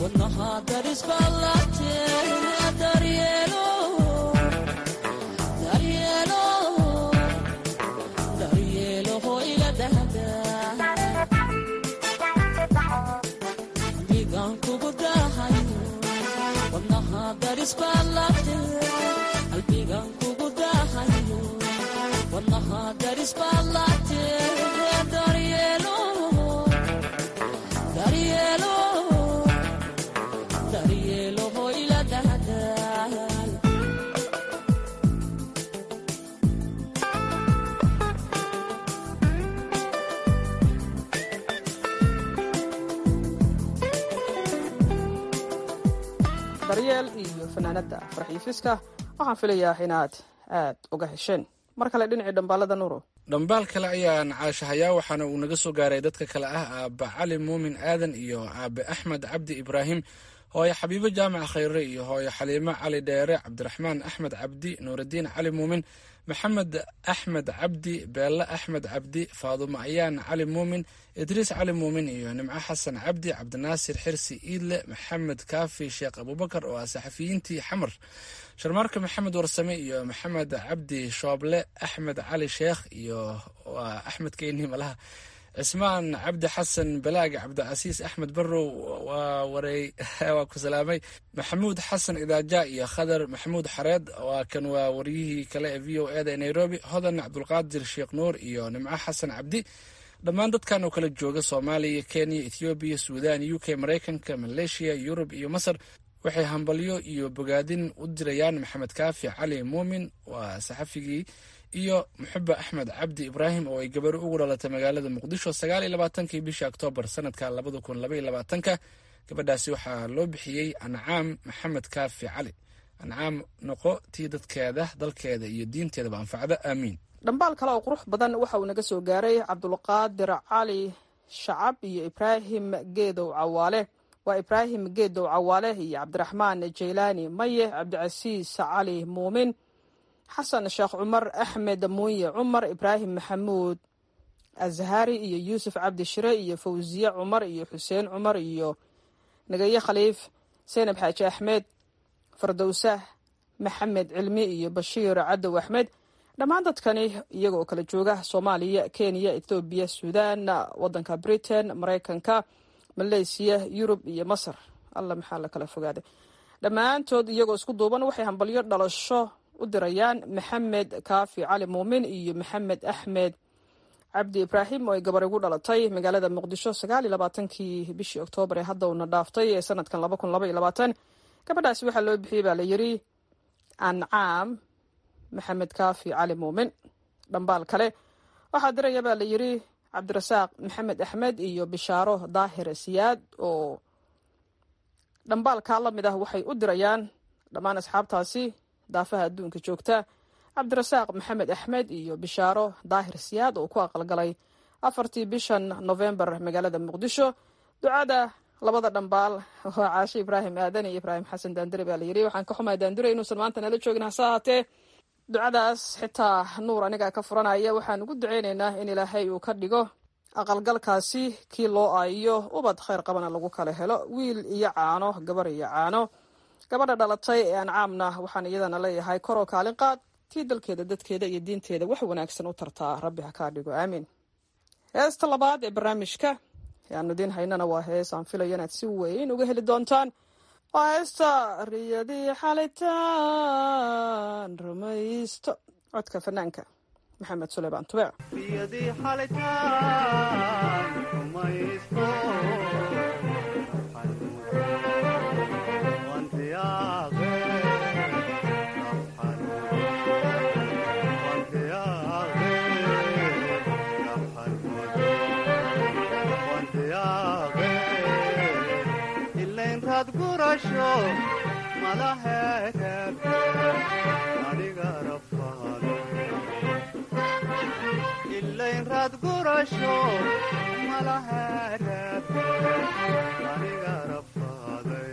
daryeel iyo fanaanada farxiifiska waxaan filayaa inaad aad uga hesheen mar kale dhinacii dhambaalada nuuro dhambaal kale ayaan caashahayaa waxaana uu naga soo gaaray dadka kale ah aabba cali muumin aadan iyo aabe axmed cabdi ibraahim hooyo xabiibo jaamac khayre iyo hooyo xaliimo cali dheere cabdiraxmaan axmed cabdi nuuraddiin cali muumin maxamed axmed cabdi beelle axmed cabdi faadumo ayaan cali muumin idriis cali muumin iyo nimco xasan cabdi cabdinaasir xirsi iidle maxamed kaafi sheekh abubakar oo ah saxafiyiintii xamar sharmaarka maxamed warsame iyo maxamed cabdi shooble axmed cali sheekh iyo waa axmed keyni malaha cismaan cabdi xasan balaag cabdicasiis axmed barrow waa wareey waa ku salaamay maxamuud xasan idaaja iyo khadar maxamuud xareed waa kan waa waryihii kale ee v o eda ee nairobi hodan cabdulqaadir sheekh nuur iyo nimco xasan cabdi dhammaan dadkan oo kala jooga soomaaliya kenya ethoobiya suudan u k maraykanka maleeshiya yurub iyo masar waxay hambalyo iyo bogaadin u dirayaan maxamed kaafi cali muumin waa saxafigii iyo muxube axmed cabdi ibraahim oo ay gabaro ugu dhalatay magaalada muqdisho sagaal iyo labaatankii bishii oktoobar sanadka labada kun laba iyo labaatanka gabadhaasi waxaa loo bixiyey ancaam maxamed kaafi cali ancaam noqo tii dadkeeda dalkeeda iyo diinteedaba anfacda aamiin dhambaal kale oo qurux badan waxa uu naga soo gaaray cabdulqaadir cali shacab iyo ibraahim geedow cawaale waa ibraahim geedow cawaale iyo cabdiraxmaan jaylaani maye cabdicasiis cali muumin xasan sheekh cumar axmed muunye cumar ibraahim maxamuud azhari iyo yuusuf cabdi shire iyo fawsiye cumar iyo xuseen cumar iyo nagaye khaliif seynab xaaji axmed fardowsah maxamed cilmi iyo bashiir cadow axmed dhammaan dadkani iyagoo kala jooga soomaaliya kenya ethoobiya suudan wadanka britain maraykanka maleysiya yurub iyo masar alla maxaa la kala fogaaday dhammaantood iyagoo isku duuban waxay hambalyo dhalasho u dirayaan maxamed kaafi cali muumin iyo maxamed axmed cabdi ibraahim oo ay gabar igu dhalatay magaalada muqdisho sagaal iyo labaatankii bishii oktoobar ee hadda uuna dhaaftay ee sanadkan laba kun laba iyo labaatan gabadhaasi waxaa loo bixiyey baa la yiri ancaam maxamed kaafi cali muumin dhambaal kale waxaa diraya baa la yiri cabdirasaaq maxamed axmed iyo bishaaro daahir siyaad oo dhambaalkaa la mid ah waxay u dirayaan dhammaan asxaabtaasi daafaha adduunka joogta cabdirasaaq maxamed axmed iyo bishaaro daahir siyaad oo ku aqalgalay afartii bishan novembar magaalada muqdisho ducada labada dhambaal waa caashe ibraahim aadan iyo ibraahim xasan daandure baa la yiri waxaan ka xumahay daandure inuusan maanta nala joogin hase ahaatee ducadaas xitaa nuur anigaa ka furanaya waxaan ugu duceyneynaa in ilaahay uu ka dhigo aqalgalkaasi kii loo aayiyo ubad khayr qabana lagu kala helo wiil iyo caano gabar iyo caano gabadha dhalatay ee ancaamna waxaan iyadana leeyahay koroo kaalin qaad tii dalkeeda dadkeeda iyo diinteeda wax wanaagsan u tartaa rabbi ha kaa dhigo aamiin heesta labaad ee barnaamijka ayaanu idiin haynana waa hees aan filayo inaad si weyn uga heli doontaan waa heesta riyadii xalitaan rumaysto codka fanaanka maxamed suleymaan tubeec ilaynraad gurasho malahereeb aniga rafaaday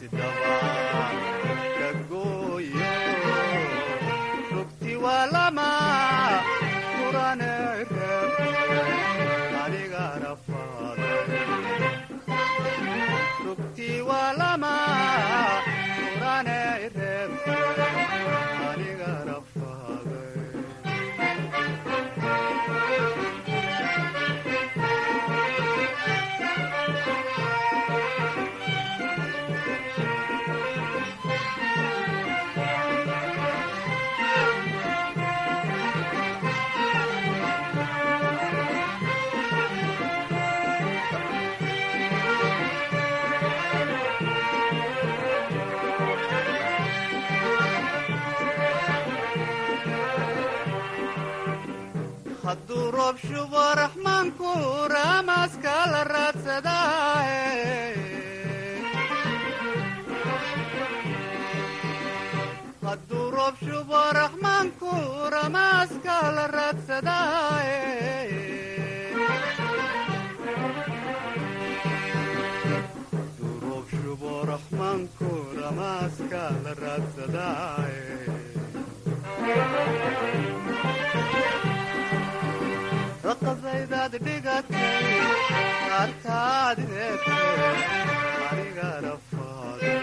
daba ka gooyo rugti waa lama kurane reeb aniga rafaaday rugti waa lama kurane reeb aniga rafaaday hadduu roob shubo raxmaanku raamaska la raadsadaaye hadduu roob shubo raxmaanku ramaaska la raadsadaaye hadduu roob shubo raxmaanku ramaaska la raadsadaaye raqasaydaad dhigatay qaartaad reebtay aniga rafaaday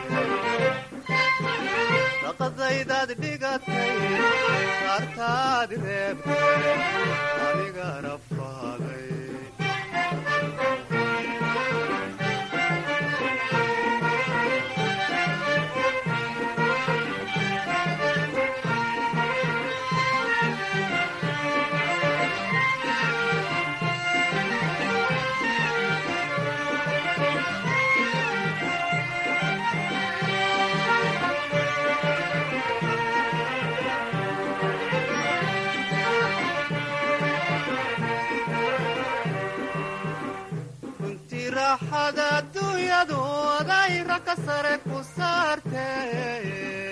raqasaydaad dhigatay qaartaad reebtay aniga rafaaday runtii raaxada adduunyadu adayra ka sare ku saartee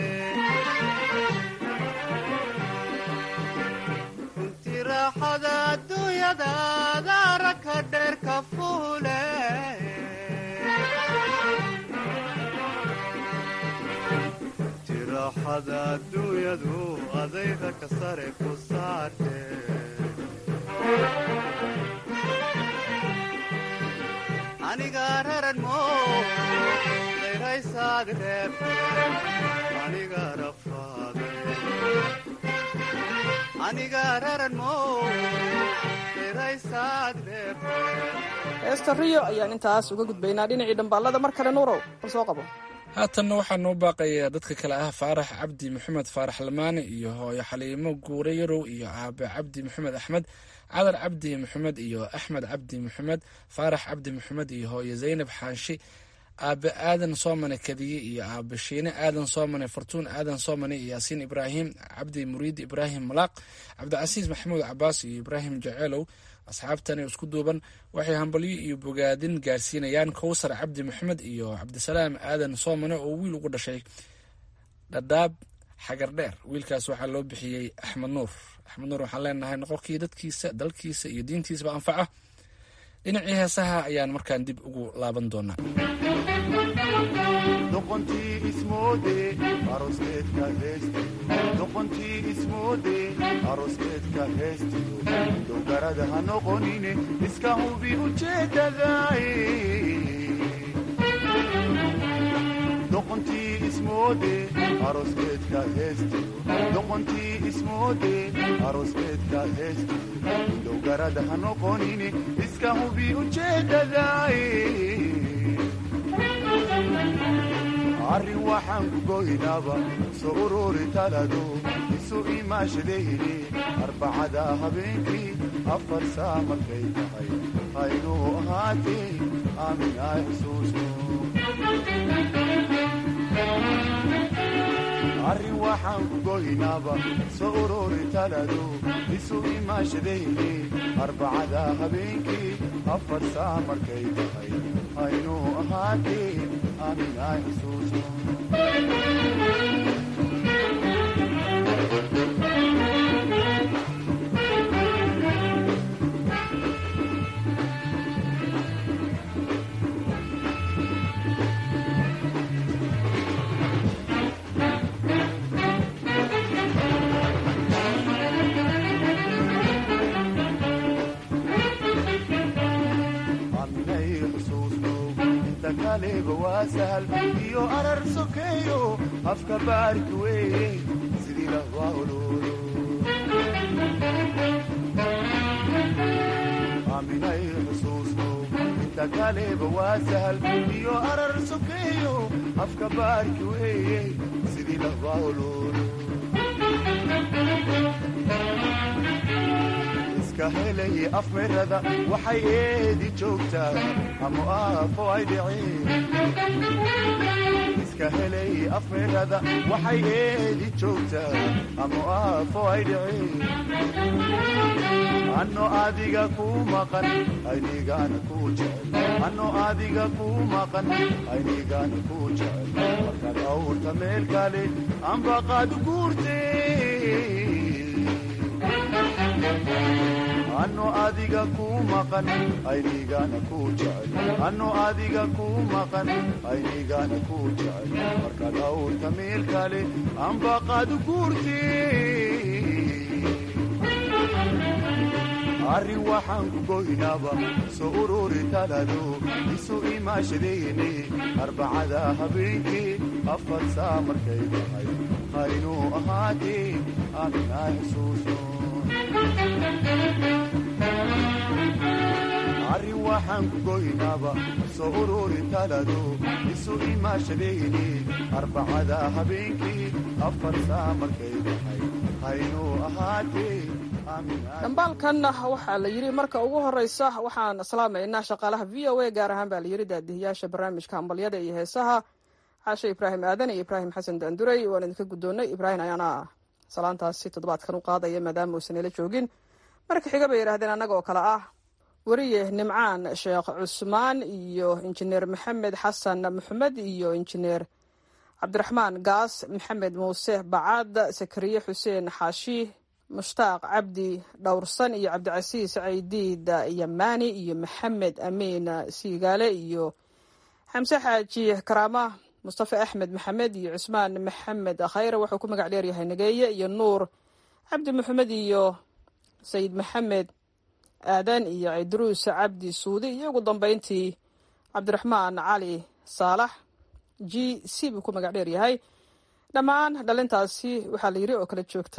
runtii raaxada adduunyada adaara ka dheer ka fuule runtii raaxada adduunyadu adayra ka sare ku saartee aniga raran mo dayraysaad reebte aniga rafaaday aniga raran mo dayraysaad reebte heesta riyo ayaan intaas uga gudbaynaa dhinacii dhambaallada mar kale nuurow bal soo qabo haatanna waxaa noo baaqaya dadka kale ah faarax cabdi maxamed faarax lamaane iyo hooyo xaliimo guure yarow iyo aabe cabdi maxamed axmed cadar cabdi maxamed iyo axmed cabdi maxamed faarax cabdi maxamed iyo hooyo zaynab xaanshi aabe aadan soomane kadiye iyo aabe shiine aadan soomane fartuun aadan soomane iyo yaasiin ibraahim cabdi muriid ibraahim malaaq cabdicasiis maxamuud cabaas iyo ibraahim jaceelow asxaabtani isku duuban waxay hambalyo iyo bogaadin gaarsiinayaan kowsar cabdi maxamed iyo cabdisalaam aadan soomane oo wiil ugu dhashay dhadhaab xagar dheer wiilkaas waxaa loo bixiyey axmed nuur axmed nuur waxaan leenahay noqorkii dadkiisa dalkiisa iyo diintiisaba anfaca dhinacii heesaha ayaan markaan dib ugu laaban doonaa doqontii ismoode aroskeedka heestiyo doqontii ismoode aroskeedka heestiyo dogarada ha noqonine iska hubi ujeedadaay doqontii ismoode aroskeedka heestiyo doqontii ismoode aroskeedka heestiyo dogarada ha noqonine iska hubi ujeedadaay arrin waxaan ku goynaaba soo ururi talado isu imaashadayni arbacada habeenkii afar saa markay tahay haynuu ahaatee aamin ay xusuusno arrin waxaan ku goynaaba soo ururi talado isu imaashadayni arbacada habeenkii afar saa markay tahay haynuu ahaatee aamin ay xusuusno xusuusnow inta kaleba waa sahal iyo arar sokeeyo afka baarki weeye sidii lahwaa ololo aaminay xusuusnow inta kaleba waa sahal iyo arar sokeeyo afka baarki weeye sidii lahwaa ololo iska helay afmirada waxay eedi joogtaa ama aafo ay dhiceen iska helay afmirada waxay eedi joogtaa ama aafo ay dhiceen anno adiga ku maqan aynigana ku jecel anno adiga ku maqan aynigana ku jecel markaad awrta meel kale ambaqaad guurtee anno adiga ku maqan aynigana ku jecel anno adiga ku maqan aynigana ku jecel markaad awrta meel kale ambaqaad guurtee arrin waxaan ku goynaaba soo ururi talado isu imaashadayne arbacada habeenkii afar saa markay tahay haynuu ahaatee aaminaa xusuusno arrin waxaan ku goynaaba soo ururi talado isu imaashadayne arbacada habeenkii afar saa markay tahay haynuu ahaatee dhambaalkan waxaa la yidhi marka ugu horeysa waxaan salaamaynaa shaqaalaha v o a gaar ahaan baa la yidhi daadihiyaasha barnaamijka hambalyada iyo heesaha caashe ibraahim aadan iyo ibraahim xasan daanduray waan idinka guddoonnay ibraahim ayaana salaantaasi toddobaadkan u qaadaya maadaama uusan ila joogin marka xiga bay yidhahdeen annaga oo kale ah weriye nimcaan sheekh cusmaan iyo injineer maxamed xasan maxamed iyo injineer cabdiraxmaan gaas maxamed muuse bacad sakariye xuseen xaashi mushtaaq cabdi dhowrsan iyo cabdicasiis caydiid yamaani iyo maxamed amiin siigaale iyo xamse xaaji karaama mustafa axmed maxamed iyo cusmaan maxamed khayre wuxuu ku magac dheeryahay nageeye iyo nuur cabdi maxamed iyo sayid maxamed aadan iyo cidruus cabdi suudi iyo ugu dambeyntii cabdiraxmaan cali saalax g c buu ku magac dheeryahay dhammaan dhalintaasi waxaa la yiri oo kala joogta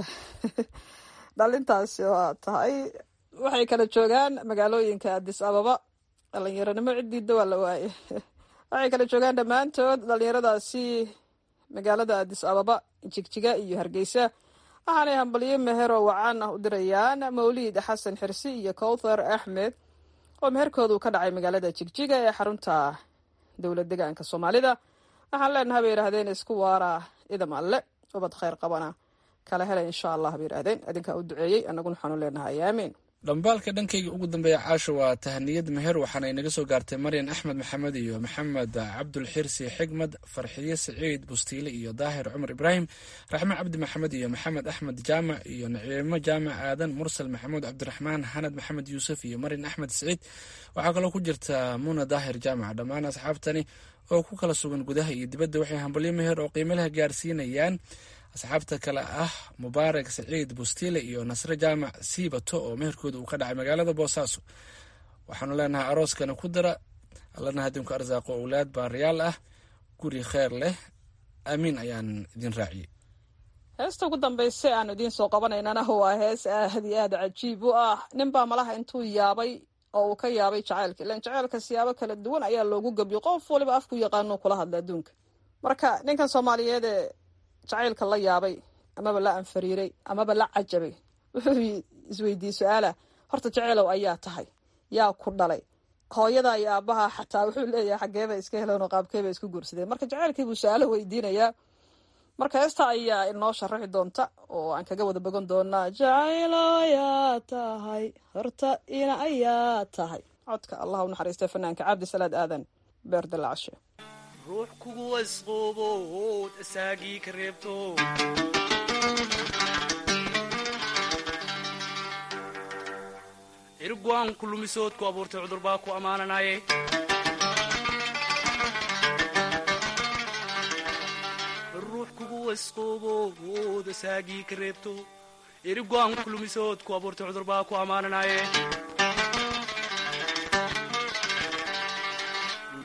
dhalintaasi waa tahay waxay kala joogaan magaalooyinka adis ababa dhalinyaronimo ciddiida waa la waaye waxay kala joogaan dhammaantood dhalinyaradaasi magaalada adis ababa jigjiga iyo hargeysa waxaanay hambalyo meheroo wacan ah u dirayaan mawliid xasan xirsi iyo kowthar axmed oo meherkoodu ka dhacay magaalada jigjiga ee xarunta dowlad degaanka soomaalida waxaan leenahay bay yidhahdeen isku waara idam alle ubad khayr qabana kala hela insha allah bay yidhahdeen adinkaa u duceeyey annaguna waxaanu leenahay aamiin dhambaalka dhankayga ugu dambeeya caasho waa tahaniyad meher waxaana inaga soo gaartay maryan axmed maxamed iyo maxamed cabdulxirsi xigmad farxiye saciid bustiile iyo daahir cumar ibraahim raxme cabdi maxamed iyo maxamed axmed jaamac iyo naciimo jaamac aadan mursal maxamuud cabdiraxmaan xanad maxamed yuusuf iyo maryan axmed saciid waxaa kaloo ku jirta muna daahir jaamac dhammaan asxaabtani oo ku kala sugan gudaha iyo dibadda waxay hambalyo meher oo qiimalaha gaarsiinayaan asxaabta kale ah mubaarak saciid bustiile iyo nasre jaamac siibato oo meherkooda uu ka dhacay magaalada boosaaso waxaanu leenahay arooskana ku dara allana hadinku arsaaqo owlaad baariyaal ah guri kheer leh aamiin ayaan idin raaciyey heesta ugu dambaysa aanu idiin soo qabanaynana waa hees aad iyo aad cajiib u ah ninbaa malaha intuu yaabay oo uu ka yaabay jacaylka ilan jacaylka siyaabo kala duwan ayaa loogu gebyo qof waliba afku yaqaano kula hadla adduunka marka ninkan soomaaliyeed ee jacaylka la yaabay amaba la anfariiray amaba la cajabay wuxuu isweydiiyey su-aala horta jaceylow ayaa tahay yaa ku dhalay hooyada iyo aabaha xataa wuxuu leeyahay xageebay iska heleen oo qaabkeebay isku guursadeen marka jaceylkii buu su-aalo weydiinayaa marka heesta ayaa inoo sharaxi doonta oo aan kaga wada bogan doonaa jacaylo ayaa tahay horta ina ayaa tahay codka allah u naxariista fanaanka cabdisalaad aadan beer dalacshe ruux kugu wasquubood asaagii ka reebto cirgwaan ku lumisood ku abuurtay cudur baa ku ammaananaye ruux kugu wasquubood asaagii ka reebto cirgwaan ku lumisood ku abuurtay cudur baa ku ammaananaye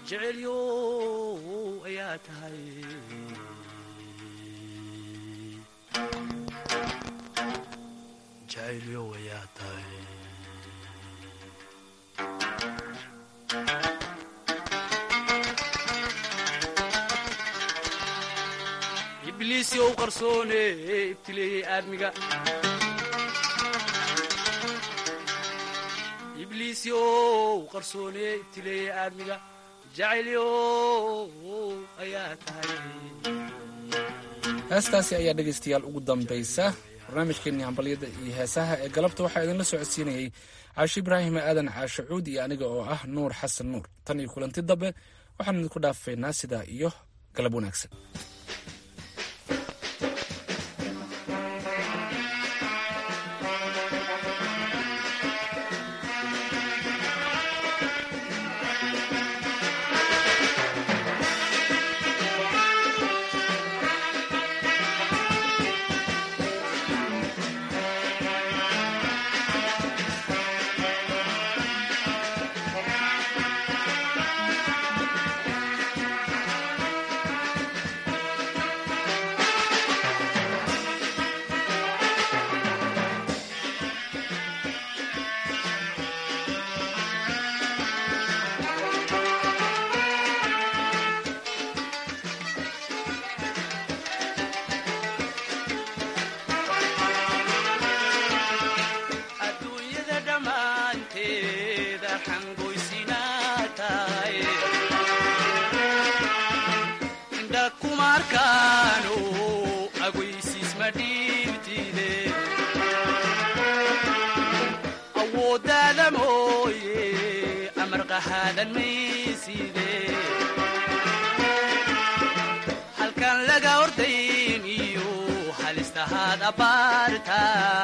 jecelyo ayaa tahay jecelyo ayaa tahay ibliisi ou qarsoone ibtileeyey aadmiga ibliisi ou qarsoone ibtileeyey aadmiga jacaylyo ayaa tahay heestaasi ayaa dhegaystayaal ugu dambaysa barnaamijkeenii hambalyada iyo heesaha ee galabta waxaa idinla socodsiinayey caashi ibraahim aadan caashe cuud iyo aniga oo ah nuur xasan nuur tan iyo kulanti dambe waxaan idinku dhaafaynaa sidaa iyo galab wanaagsan adduunyada dhammaanteeda xangoysinaa tahay indha kuma arkaano aguysiis ma dhiibtide awooddaada mooye amar qahaadan mayside halkan laga ordayn iyo halistahaad abbaarta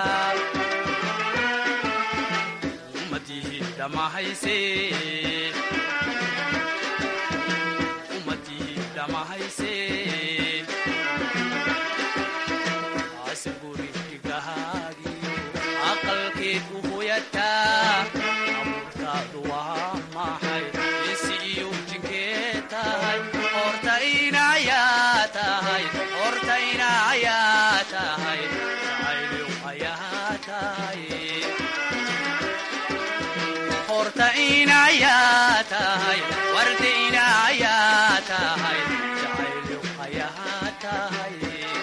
ummadii dhammahayse ummadii dhammahayse asan guri dhigahaagiyo aqalkeed u hoyataa abuurtaadu waa maxay insi iyo jinkee tahay horta inayaa tahay horta inayaa tahay jacayliw ayaa tahay horta inayaa tahay warda inayaa tahay jacayliw ayaa tahay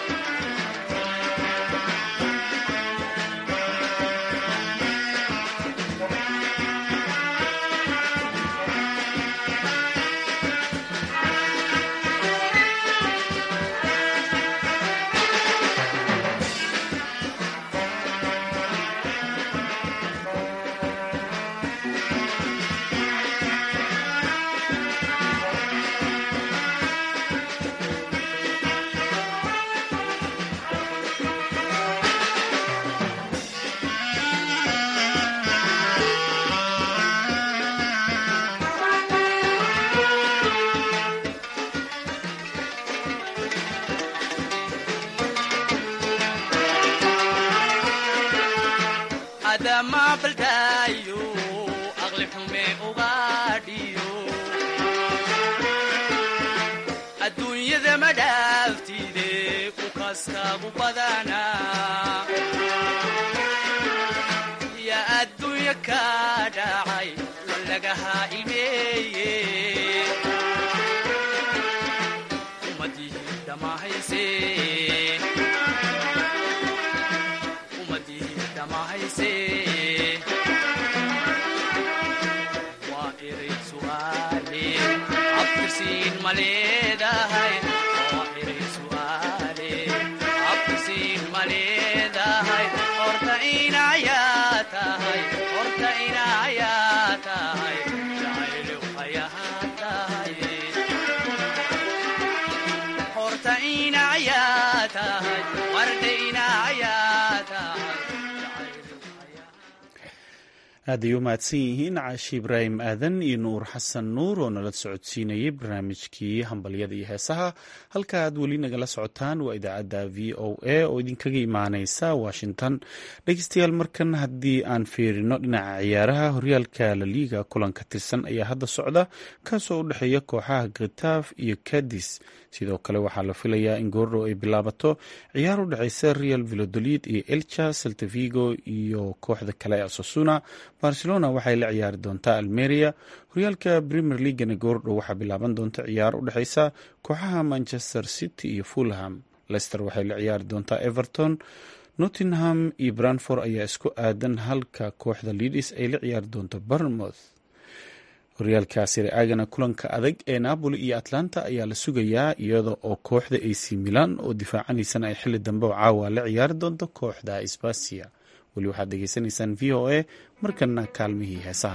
adama baldaayo aqli xume ugaadhiyo adduunyada ma dhaaftide ku kastaagu badanaa ya adduunya ka dhacay walagahaa ilmeeye ummadii dhammahayse ummadii dhammahayse waa eray su'aale abtirsiin ma leedahay waa eray su'aale abtirsiin ma leedahay horta inayaa tahay horta inayaa tahay jacaylow ayaa tahay horta inayaa tahay warda inayaa tahay aad ay u mahadsan yihiin caashi ibraahim aadan iyo nuur xasan nuur oo nala socodsiinayay barnaamijkii hambalyada iyo heesaha halka aad weli nagala socotaan waa idaacadda v o a oo idinkaga imaaneysa washington dhegeystayaal markan haddii aan fiirino dhinaca ciyaaraha horyaalka laliiga kulan ka tirsan ayaa hadda socda kaasoo u dhexeeya kooxaha khitaaf iyo kadis sidoo kale waxaa la filayaa in goordhow ay bilaabato ciyaar u dhexeysa real vilodolid iyo elcha saltavigo iyo kooxda kale ee asasuna barcelona waxay la ciyaari doontaa almeria horyaalka premier leaguana goordhow waxaa bilaaban doonta ciyaar u dhexeysa kooxaha manchester city iyo fulham lester waxay la ciyaari doontaa everton nottingham iyo branford ayaa isku aadan halka kooxda leadis ay la ciyaari doonto bournemouth horyaalka siriagana kulanka adag ee napoli iyo atlanta ayaa la sugayaa iyada oo kooxda ac milan oo difaacanaysana ay xili dambe oo caawa la ciyaari doonto kooxda sbasia weli waxaad degeysanaysaan v o a markana kaalmihii heesaha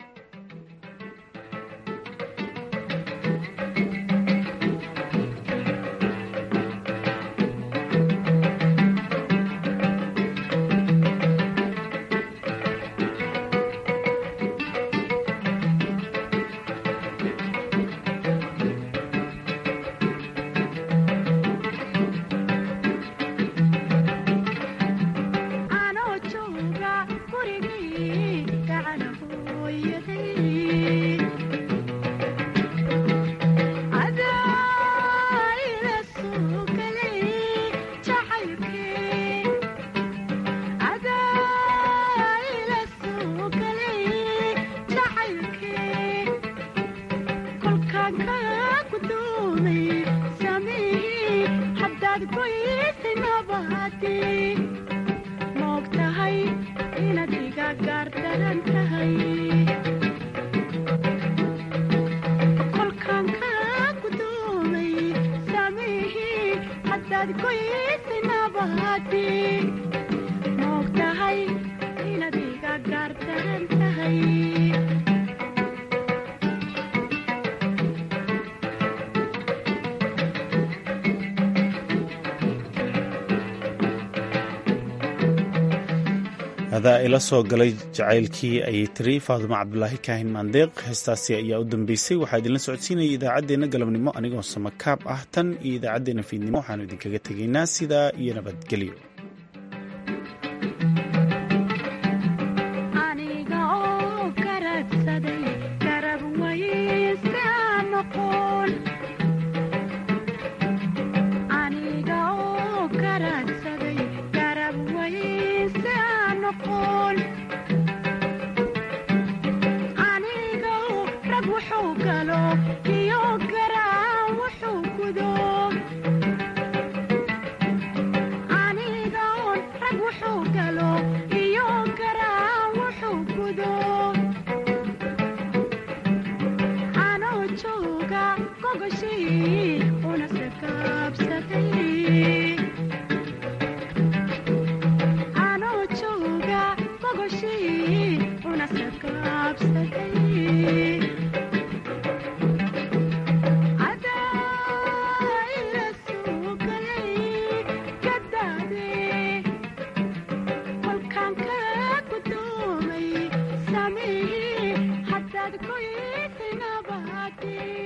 adaa ila soo galay jacaylkii ayay tiri faadumo cabdulaahi kaahin maandeeq heestaasi ayaa u dambeysay waxaa idinla socodsiinaya idaacaddeenna galabnimo anigoo samakaab ah tan iyo idaacaddeenna fiidnimo waxaanu idinkaga tegaynaa sidaa iyo nabadgelyo jooga gogashii